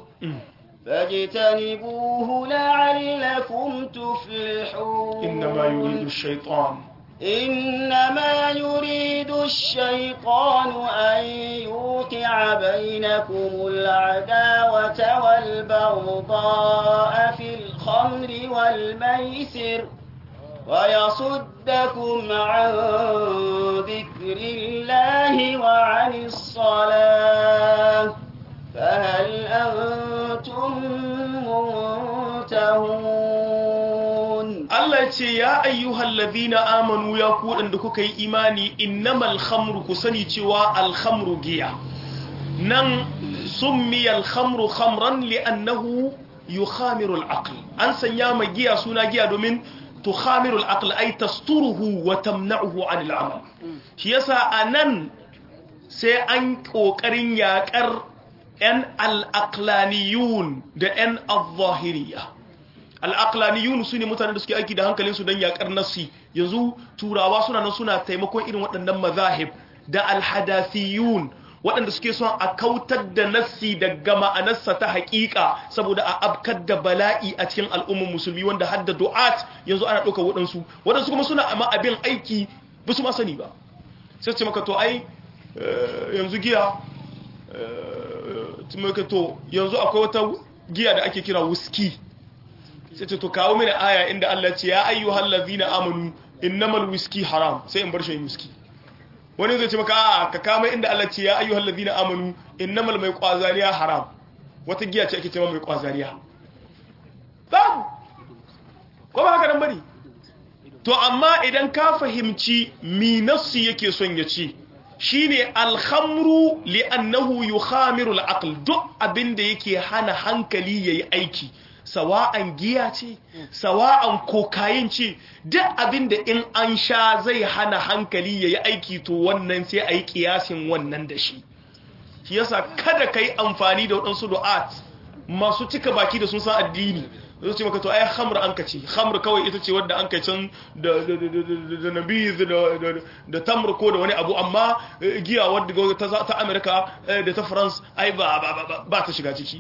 S2: فاجتنبوه لعلكم تفلحون
S1: إنما يريد الشيطان
S2: إنما يريد الشيطان أن يوقع بينكم العداوة والبغضاء في الخمر والميسر ويصدكم عن ذكر الله وعن الصلاة فهل أنتم منتهون
S1: Allah ce ya ayyuhal ladina amanu ya ku da kuka yi imani innamal khamru ku sani cewa al khamru giya nan summiya al khamru khamran li'annahu yukhamiru al aql an sanya ma giya suna giya domin tukhamiru al aql ay tasturuhu wa tamna'uhu 'an al amal shi yasa anan sai an kokarin yakar yan al aqlaniyun da yan al-zahiriyah al'aqlaniyun su ne mutanen da suke aiki da hankalinsu don yakar nassi yanzu turawa suna nan suna taimakon irin waɗannan mazahib da alhadathiyun waɗanda suke son a kautar da nassi daga ma'anarsa ta haƙiƙa saboda a abkar da bala'i a cikin al'ummar musulmi wanda har da du'at yanzu ana ɗaukar waɗansu waɗansu kuma suna amma abin aiki ba su ma sani ba sai ce maka to ai yanzu giya to yanzu akwai wata giya da ake kira wuski sai ce to kawo mini aya inda Allah ce ya ayyuhal ladhina amanu innamal whisky haram sai in bar shi whisky wani zai ce maka a ka kama inda Allah ce ya ayyuhal ladhina amanu innamal mai kwazariya haram wata giya ce ake cewa mai kwazariya babu ko ba haka nan bane to amma idan ka fahimci mi nafsi yake son ya ce shine alhamru li'annahu yukhamiru al-aql duk abinda yake hana hankali yayi aiki sawa'an giya ce sawa'an kokayin ce duk abinda in an sha zai hana hankali yayi aiki to wannan sai ayi kiyasin wannan da shi shi yasa kada kai amfani da wadansu du'at masu cika baki da sun san addini zai ce maka to ai khamr an kace khamr kawai ita ce wadda an kai can da da nabiz da da tamr ko da wani abu amma giya wadda ta ta America da ta France ai ba ba ta shiga ciki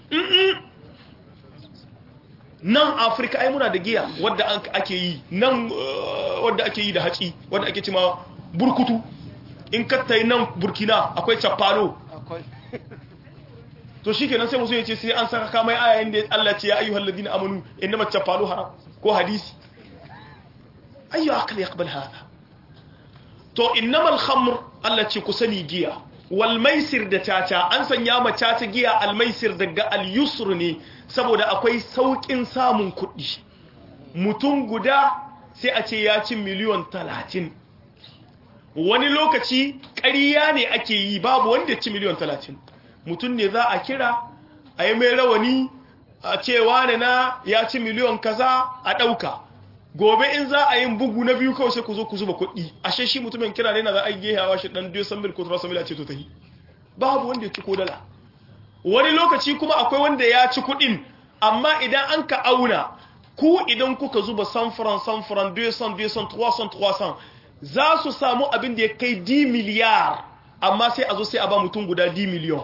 S1: nan Africa ai muna da giya wadda ake yi nan wadda ake yi da haci wadda ake cewa burkutu in ka tai nan Burkina akwai chapalo akwai to shi kenan sai musu ya ce sai an saka kamai ayayin da Allah ce ya ayyuhal ladina amanu inna macafalu haram ko hadisi ayyu akal yaqbal hada to innamal khamr Allah ce ku sani giya wal maisir da caca an sanya ma caca giya al maisir daga al yusr ne saboda akwai saukin samun kuɗi mutum guda sai a ce ya ci miliyon 30 wani lokaci ƙarya ne ake yi babu wanda ya ci miliyon 30 mutum ne za a kira a yi mai rawani a cewa ne na ya ci miliyon kaza a ɗauka gobe in za a yin bugu na biyu kawai sai ku zo ku zuba kuɗi ashe shi mutumin kira ne na za a yi gehawa shi ɗan 200 mil ko 300 mil a ce to ta yi babu wanda ya ci ko dala wani lokaci kuma akwai wanda ya ci kuɗin amma idan an ka auna ku idan kuka zuba sanfuran sanfuran 200 200 300 300 za su samu abin da ya kai 10 miliyar amma sai a zo sai a ba mutum guda 10 miliyon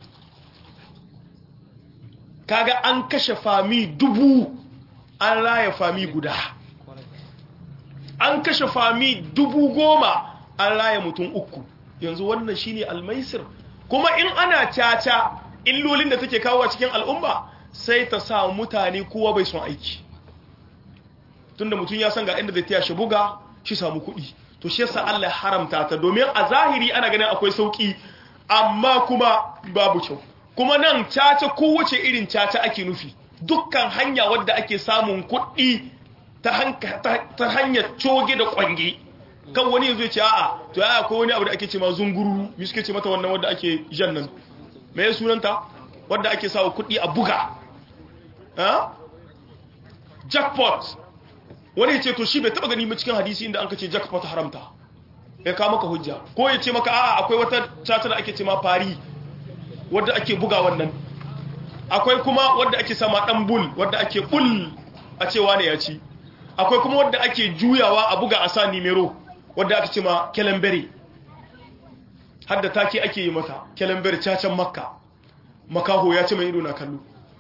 S1: kaga an kashe fami dubu an raya fami guda an kashe fami dubu goma an raya mutum uku yanzu wannan shine almaisir kuma in ana caca illolin da take kawo cikin al'umma sai ta sa mutane kowa bai son aiki tunda mutum ya san ga inda zai taya shi buga shi samu kuɗi to shi yasa Allah ya haramta ta domin a zahiri ana ganin akwai sauki amma kuma babu kyau kuma nan caca kowace irin caca ake nufi dukkan hanya wadda ake samun kuɗi ta hanyar coge da kwange kan wani yanzu ya ce a'a to ya akwai wani abu da ake ce ma zunguru mi suke ce mata wannan wadda ake jan nan mai sunanta wadda ake sawa kuɗi a buga jackpot wani ya ce to shi bai taba gani ba cikin hadisi inda an ka ce jackpot haramta ya kawo maka hujja ko ya ce maka a'a akwai wata cata da ake ce ma fari wadda ake buga wannan akwai kuma wadda ake sama dan bul wadda ake bul a cewa ne ya ci akwai kuma wadda ake juyawa a buga a sa nimero wadda ake ce ma kelembere har da take ake yi mata kelembere cacan makka makaho ya ce mai ido na kallo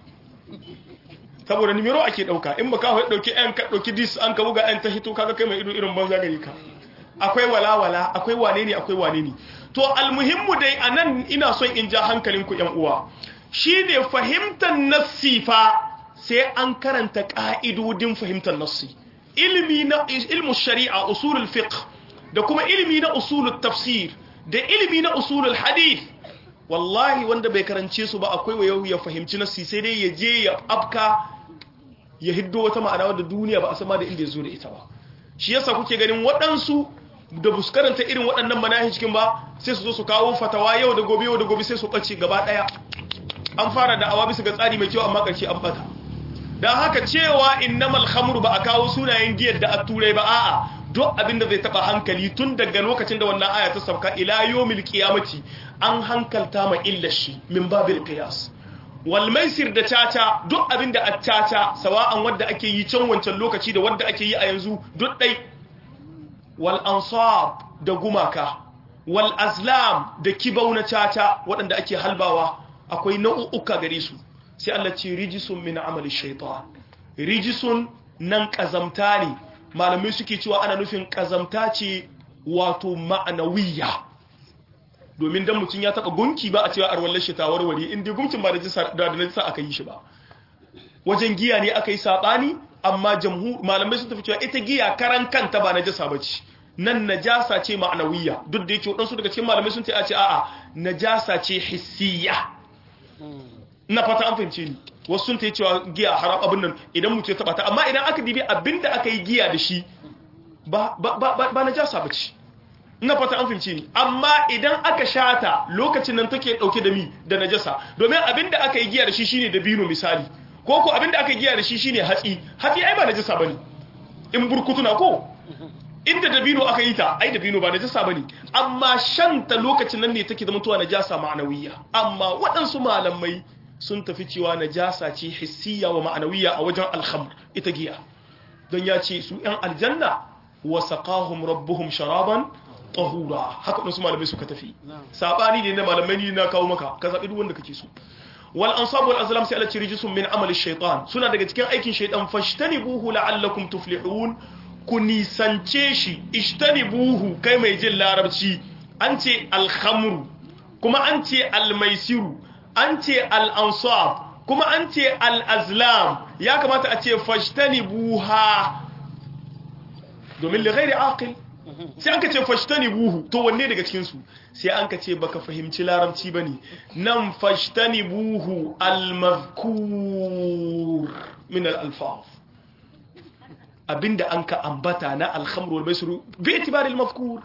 S1: saboda nimero ake dauka in makaho ya dauki yan ka dauki dis an ka buga yan ta hito kaga kai mai ido irin banza gari ka akwai walawala akwai wane ne akwai wane ne to almuhimmu dai anan ina son in ja hankalinku yan uwa shine fahimtar nassi fa sai an karanta ka'idodin fahimtar nassi ilimi na ilmu shari'a usulul fiqh da kuma ilimi na usulul tafsir da ilimi na usulul hadith wallahi wanda bai karance su ba akwai wayo ya fahimci nassi sai dai ya je ya afka ya hiddo wata ma'ana wadda duniya ba a sama da inda ya zo da ita ba shi yasa kuke ganin waɗansu da bus karanta irin waɗannan manahijin ba sai su zo su kawo fatawa yau da gobe yau da gobe sai su ɓace gaba ɗaya an fara da awa bisa ga tsari mai kyau amma ƙarshe an bata don haka cewa innamal khamru ba a kawo sunayen giyar da a turai ba a'a duk abin da zai taba hankali tun daga lokacin da wannan aya ta sauka ila yawmil qiyamati an hankalta ma illa shi min babil qiyas wal maisir da caca duk abin da a caca sawa'an wanda ake yi can wancan lokaci da wanda ake yi a yanzu duk dai wal ansab da gumaka wal azlam da kibau na caca waɗanda ake halbawa akwai nau'uka gare su sai Allah ce rijisun min amali shaitan rijisun nan kazamta ne malamai suke cewa ana nufin kazamta ce wato ma'anawiyya domin dan mutum ya taba gunki ba a cewa arwallar shi ta warware inda gunkin ba da najisa aka yi shi ba wajen giya ne aka yi sabani amma jamhur malamai sun tafi cewa ita giya karan kanta ba najasa bace nan najasa ce ma'anawiyya duk da yake wadansu daga cikin malamai sun ce a ce a'a najasa ce hissiyya ina fata an fahimce ni wasu sun ta yi cewa giya haram abin nan idan mutu ya taba ta amma idan aka dibi abinda aka yi giya da shi ba na jasa ba ce ina fata an fahimce ni amma idan aka shata lokacin nan take dauke da mi da najasa domin abinda aka yi giya da shi shine dabino misali ko ko abinda aka yi giya da shi shine hatsi hatsi ai ba najasa bane in burkutuna ko inda dabino aka yi ta ai dabino ba najasa bane amma shanta lokacin nan ne take zama tuwa najasa ma'anawiyya amma waɗansu malamai sun tafi cewa najasa ce hissiya wa ma'anawiyya a wajen alhamr ita giya don ya ce su ‘yan aljanna wa saqahum rabbuhum sharaban tahura haka wasu malamai suka tafi sabani ne na malamai ne na kawo maka ka zaɓi duk wanda kake so wal ansab wal azlam sai Allah ce rijisun min amali shaytan suna daga cikin aikin shaytan fashtanibuhu la'allakum tuflihun ku nisance shi ishtanibuhu kai mai jin larabci an ce alhamru kuma an ce almaisiru an ce al'ansab kuma an ce al'azlam ya kamata a ce fashtani buha domin lighairi aqil sai an ka ce fashtani buhu to wanne daga cikinsu sai an ka ce baka fahimci larabci ba ne nan fashtani buhu almazkur min al'alfaf abinda an ka ambata na alhamru wal maisuru bi itibari almazkur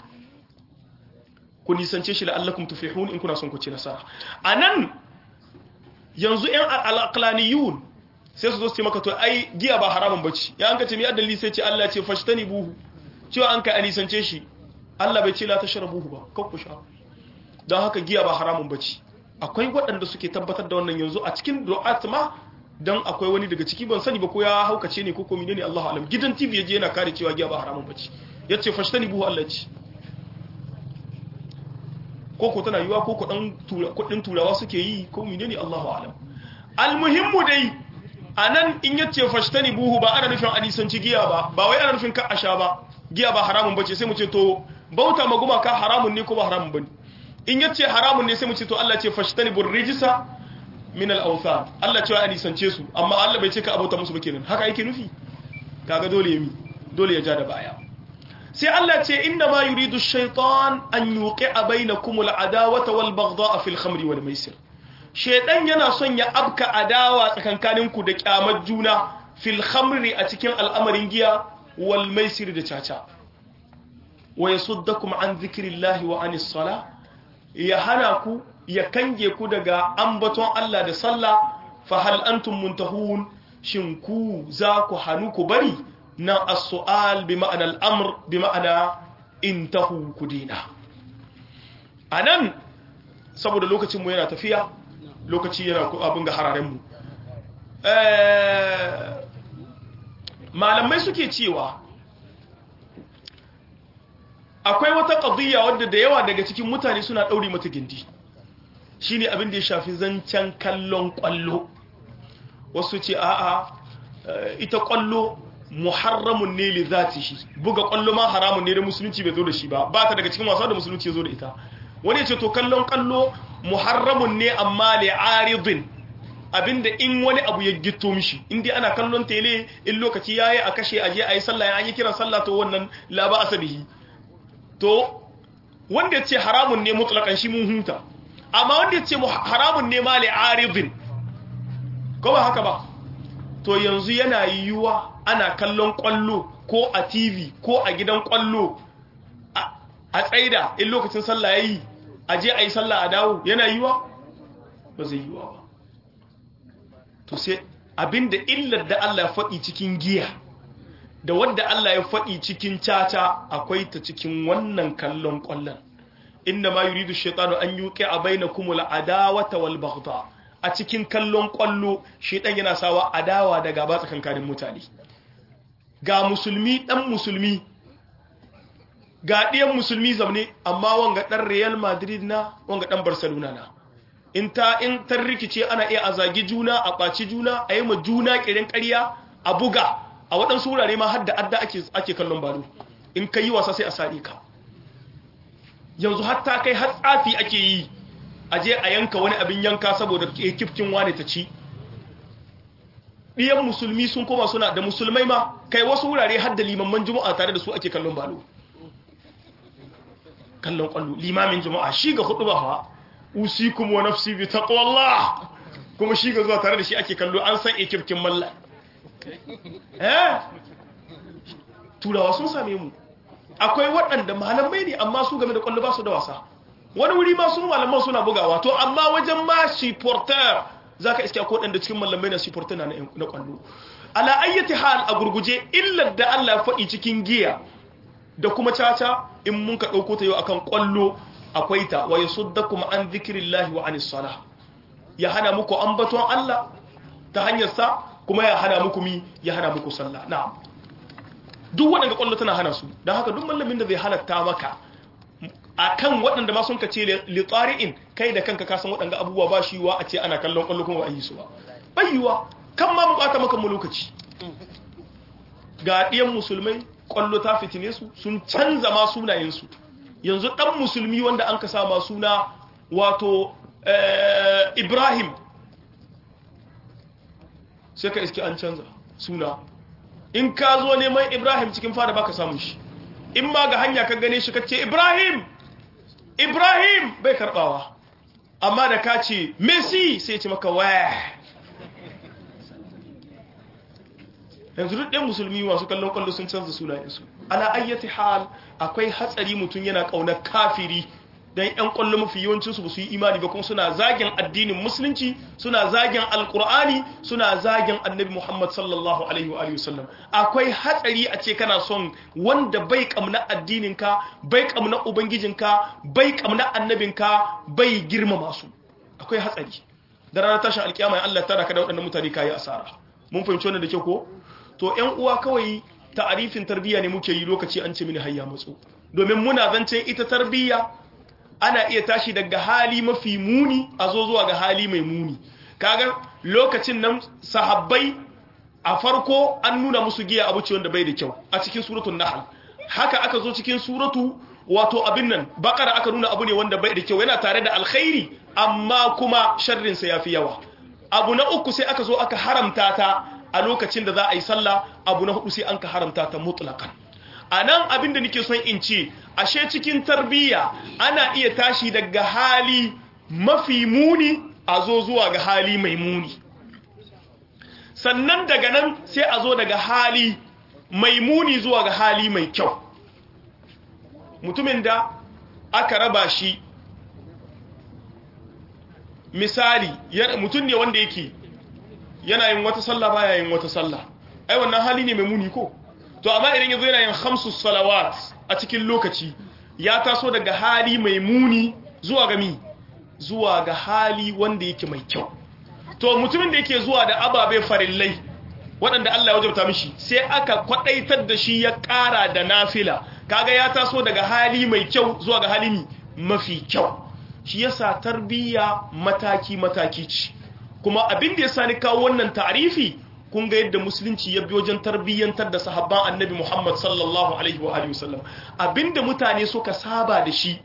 S1: ku nisance shi la'allakum tuflihun in kuna son ku ci nasara anan yanzu ‘yan al'aƙlaniyun sai su zo su maka to ai giya ba haramun bacci ya an ka ce mai adalli sai ce Allah ce fashtani buhu cewa an ka anisance shi Allah bai ce la ta shara buhu ba kan ku sha don haka giya ba haramun bacci akwai waɗanda suke tabbatar da wannan yanzu a cikin du'at ma don akwai wani daga ciki ban sani ba ko ya haukace ne ko ko ne Allahu alam gidan TV yaje yana kare cewa giya ba haramun bacci yace fashtani buhu Allah ce koko tana yiwa koko dan kudin turawa suke yi ko menene Allahu alam almuhimmu dai anan in yace fashtani buhu ba ana nufin hadisanci giya ba ba wai ana nufin ka asha ba giya ba haramun bace sai mu ce to bauta maguma ka haramun ne ko ba haramun bane in yace haramun ne sai mu ce to Allah ce fashtani bur rijsa min al-awthan Allah ce wa hadisance su amma Allah bai ce ka abauta musu ba kenan haka yake nufi kaga dole yami dole ya ja da baya sai Allah ce inna ma yuridu shaitan an yuqi'a bainakum al-adawata wal baghdha'a fil khamri wal maisir shaytan yana son ya abka adawa tsakankaninku da kyamar juna fil khamri a cikin al'amarin giya wal maisir da caca wa yasuddakum an dhikrillahi wa anis sala ya hana ku ya kange ku daga ambaton Allah da sallah fa hal antum muntahun shin ku za ku hanu ku bari na as-su'al bi ma'ana al-amr bi ma'ana intahu ku dina anan saboda lokacin mu yana tafiya lokaci yana abin ga hararen mu malamai suke cewa akwai wata ƙadiyya wadda da yawa daga cikin mutane suna ɗauri mata gindi shine abin da ya shafi zancen kallon ƙwallo wasu ce a'a ita ƙwallo muharramun ne li zatihi buga ƙwallo ma haramun ne da musulunci bai zo da shi ba ba ta daga cikin wasa da musulunci ya zo da ita wani ya ce to kallon ƙwallo muharramun ne amma li aridin abinda in wani abu ya gito mishi in dai ana kallon tele in lokaci yayi a kashe aje ayi sallah an yi kiran sallah to wannan la ba asabihi to wanda ya ce haramun ne mutlakan shi mun hunta amma wanda ya ce haramun ne ma li'aridin ko ba haka ba to yanzu yana yiwuwa ana kallon kwallo ko a tv ko a gidan kwallo a tsaida in lokacin sallah yayi a je a yi sallah a dawo yana yiwuwa ba zai yiwuwa ba to sai abinda illar da Allah ya faɗi cikin giya da wadda Allah ya faɗi cikin caca akwai ta cikin wannan kallon ƙwallon inda ma yuridu shaitanu an yuqi a bainakum al-adawata wal baghdha a cikin kallon ƙwallo shaitan yana sawa adawa da gaba tsakankanin mutane ga musulmi dan musulmi ga ɗiyan musulmi zaune amma wanga ɗan Real Madrid na wanga ɗan Barcelona na in ta in tar rikice ana iya a zagi juna a ɓaci juna a yi ma juna ƙirin ƙarya a buga a waɗansu wurare ma har da adda ake kallon balo in ka yi wasa sai a saɗe ka yanzu hatta kai har tsafi ake yi a je a yanka wani abin yanka saboda kifkin wane ta ci ɗiyan musulmi sun koma suna da musulmai ma kai wasu wurare har da limamman juma'a tare da su ake kallon balo kallon kwallo limamin juma'a shi ga hudu ba hawa usikum wa nafsi bi taqwallah kuma shi ga zuwa tare da shi ake kallo an san ekifkin mallan eh turawa sun same mu akwai waɗanda malamai ne amma su game da kwallo ba su da wasa wani wuri ma sun malaman suna bugawa to amma wajen ma supporter zaka iske ko ɗanda cikin malamai na supporter na na kwallo ala ayyati hal a gurguje illar da Allah ya faɗi cikin giya da kuma caca in mun ka ɗauko ta yau akan kwallo akwai ta wa yasuddakum an dhikrillahi wa anis salah ya hana muku ambaton Allah ta hanyar sa kuma ya hana muku mi ya hana muku sallah na'am duk waɗanda kwallo tana hana su don haka duk mallamin da zai halatta maka akan waɗanda ma sun ka ce litsari'in kai da kanka kasan waɗanda abubuwa ba shi wa a ce ana kallon kwallo kuma ba a yi su ba bayyuwa kan ma mu ɓata maka mu lokaci ga ɗiyan musulmai kwallo ta fitine su sun canza ma sunayensu yanzu ɗan musulmi wanda an ka sama suna wato ibrahim sai ka iske an canza suna in ka zo neman ibrahim cikin fada baka samun shi in ma ga hanya ka gane shi ka ce ibrahim ibrahim bai karbawa amma da ka ce messi sai ce maka waya yanzu duk ɗan musulmi masu kallon kwallo sun canza sunayensu ala ayyati hal akwai hatsari mutum yana ƙaunar kafiri don ‘yan ƙwallo mafi yawancinsu ba su yi imani ba kuma suna zagin addinin musulunci suna zagin alkur'ani suna zagin annabi muhammad sallallahu alaihi wa sallam akwai hatsari a ce kana son wanda bai kamna addininka bai kamna ubangijinka bai kamna annabinka bai girmama su akwai hatsari da ranar tashin alkiyama ya Allah tara ka da waɗannan mutane kayi asara mun fahimci wannan da ke ko to ‘yan uwa kawai ta'arifin tarbiyya ne muke yi lokaci an ce mini hayya matso domin muna zancen ita tarbiyya ana iya tashi daga hali mafi muni a zo zuwa ga hali mai muni kaga lokacin nan sahabbai a farko an nuna musu giya abu ce wanda bai da kyau a cikin suratul nahl haka aka zo cikin suratu wato abin nan bakara aka nuna abu ne wanda bai da kyau yana tare da alkhairi amma kuma sharrin sa yafi yawa abu na uku sai aka zo aka haramta ta a lokacin da za a yi sallah abu na hudu sai an ka haramta ta mutlaqan a nan abin da nake son in ce ashe cikin tarbiyya ana iya tashi daga hali mafi muni a zo zuwa ga hali mai muni sannan daga nan sai a zo daga hali mai muni zuwa ga hali mai kyau mutumin da aka raba shi misali mutum ne wanda yake yana yin wata sallah baya yin wata sallah ai wannan hali ne mai muni ko to amma idan yazo yana yin khamsu salawat a cikin lokaci ya taso daga hali mai muni zuwa ga mi zuwa ga hali wanda yake mai kyau to mutumin da yake zuwa da ababe farillai waɗanda Allah ya wajabta mishi sai aka kwadaitar da shi ya ƙara da nafila kaga ya taso daga hali mai kyau zuwa ga hali mafi kyau shi yasa tarbiyya mataki mataki ce kuma abin da yasa ni kawo wannan ta'rifi kun ga yadda musulunci ya bi wajen tarbiyyantar da sahabban annabi Muhammad sallallahu alaihi wa alihi wasallam abinda mutane suka saba da shi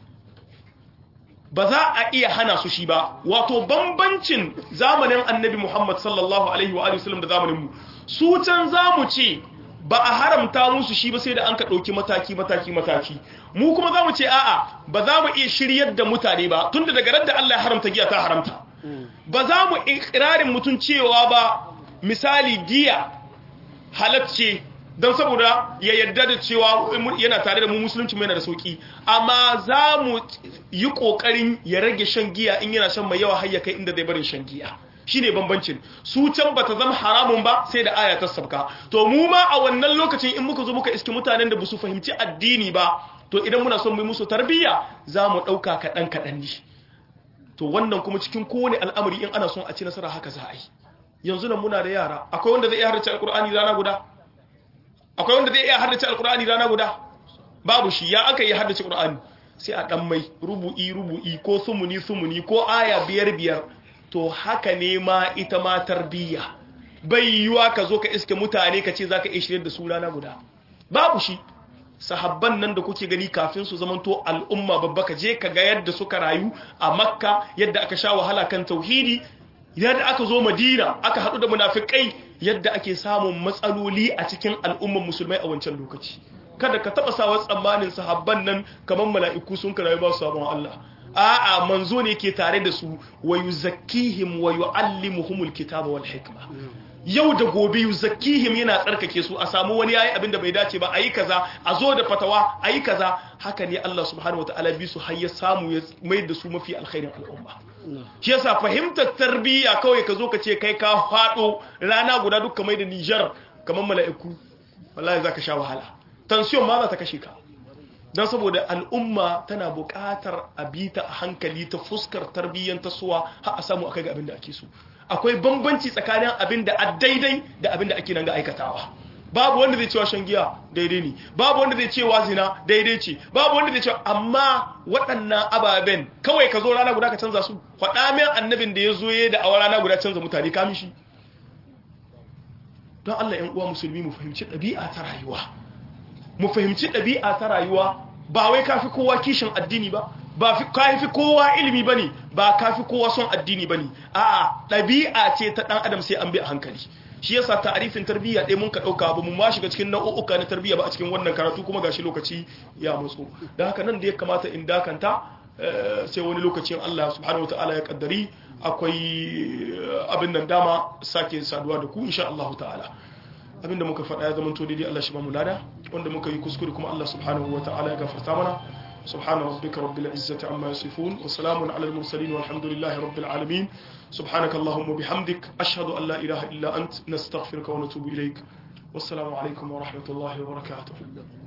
S1: ba za a iya hana su shi ba wato bambancin zamanin annabi Muhammad sallallahu alaihi wa alihi wasallam da zamanin mu su can zamu ce ba a haramta musu shi ba sai da an ka dauki mataki mataki mataki mu kuma zamu ce a'a ba za mu iya shiryar da mutane ba tunda daga ran da Allah ya haramta giya ta haramta ba za mu ikrarin mutun cewa ba misali giya halacce don saboda ya yarda da cewa yana tare da mu musulunci mai yana da sauki amma za mu yi kokarin ya rage shan giya in yana shan mai yawa har ya kai inda zai barin shan giya shine bambancin su can bata zama haramun ba sai da aya ta sabka to mu ma a wannan lokacin in muka zo muka iske mutanen da basu fahimci addini ba to idan muna son mu musu tarbiyya za mu dauka kadan kadan ne to wannan kuma cikin kowane al'amari in ana son a ci nasara haka za a yi yanzu nan muna da yara akwai wanda zai iya haddace alkur'ani rana guda akwai wanda zai iya haddace alkur'ani rana guda babu shi ya aka yi haddace alkur'ani sai a dan mai rubu'i rubu'i ko sumuni sumuni ko aya biyar biyar to haka ne ma ita ma tarbiyya bai yiwa ka zo ka iske mutane ka ce zaka iya shirye da su rana guda babu shi sahabban nan da kuke gani kafin su zamanto al'umma babba ka je ka ga yadda suka rayu a makka yadda aka sha wahala kan tauhidi yadda aka zo madina aka haɗu da munafikai yadda ake samun matsaloli a cikin al'umman musulmai a wancan lokaci kada ka taɓa sawa tsammanin sahabban nan kamar mala'iku sun karayi ba su sabon Allah a'a manzo ne ke tare da su wa yuzakkihim wa yu'allimuhumul kitaba wal hikma yau da gobe yuzakkihim yana tsarkake su a samu wani yayi abin da bai dace ba ayi kaza a zo da fatawa ayi kaza haka ne Allah subhanahu wataala bi su har ya samu ya mai da su mafi alkhairin al'umma shi yasa fahimtar tarbiyya kawai ka zo ka ce kai ka fado rana guda duk kamar da Niger kamar mala'iku wallahi zaka sha wahala tension ma za ta kashe ka don saboda al'umma tana buƙatar a bita a hankali ta fuskar tarbiyyar tasowa har a samu akai ga abin da ake so akwai bambanci tsakanin abin da a daidai da abin da ake nan ga aikatawa babu wanda zai cewa shan giya daidai ne babu wanda zai cewa zina daidai ce babu wanda zai cewa amma waɗannan ababen kawai ka zo rana guda ka canza su faɗa min annabin da ya zo ya da awa rana guda canza mutane kamin shi don Allah ‘yan uwa musulmi mu fahimci ɗabi'a ta rayuwa mu fahimci ɗabi'a ta rayuwa ba wai kafi kowa kishin addini ba ba kafi kowa ilimi bane ba kafi kowa son addini bane a'a ɗabi'a ce ta ɗan adam sai an bi a hankali shi yasa ta'arifin tarbiyya ɗaya mun ka ɗauka ba mu ma shiga cikin nau'uka na tarbiyya ba a cikin wannan karatu kuma gashi lokaci ya matso da haka nan da ya kamata in dakanta sai wani lokacin Allah subhanahu wataala ya kaddari akwai abin nan dama sake saduwa da ku insha Allah ta'ala abinda muka faɗa ya zama to daidai Allah shi ba mu lada wanda muka yi kuskure kuma Allah subhanahu wataala ya gafarta mana سبحان ربك رب العزة عما يصفون وسلام على المرسلين والحمد لله رب العالمين سبحانك اللهم وبحمدك أشهد أن لا إله إلا أنت نستغفرك ونتوب إليك والسلام عليكم ورحمة الله وبركاته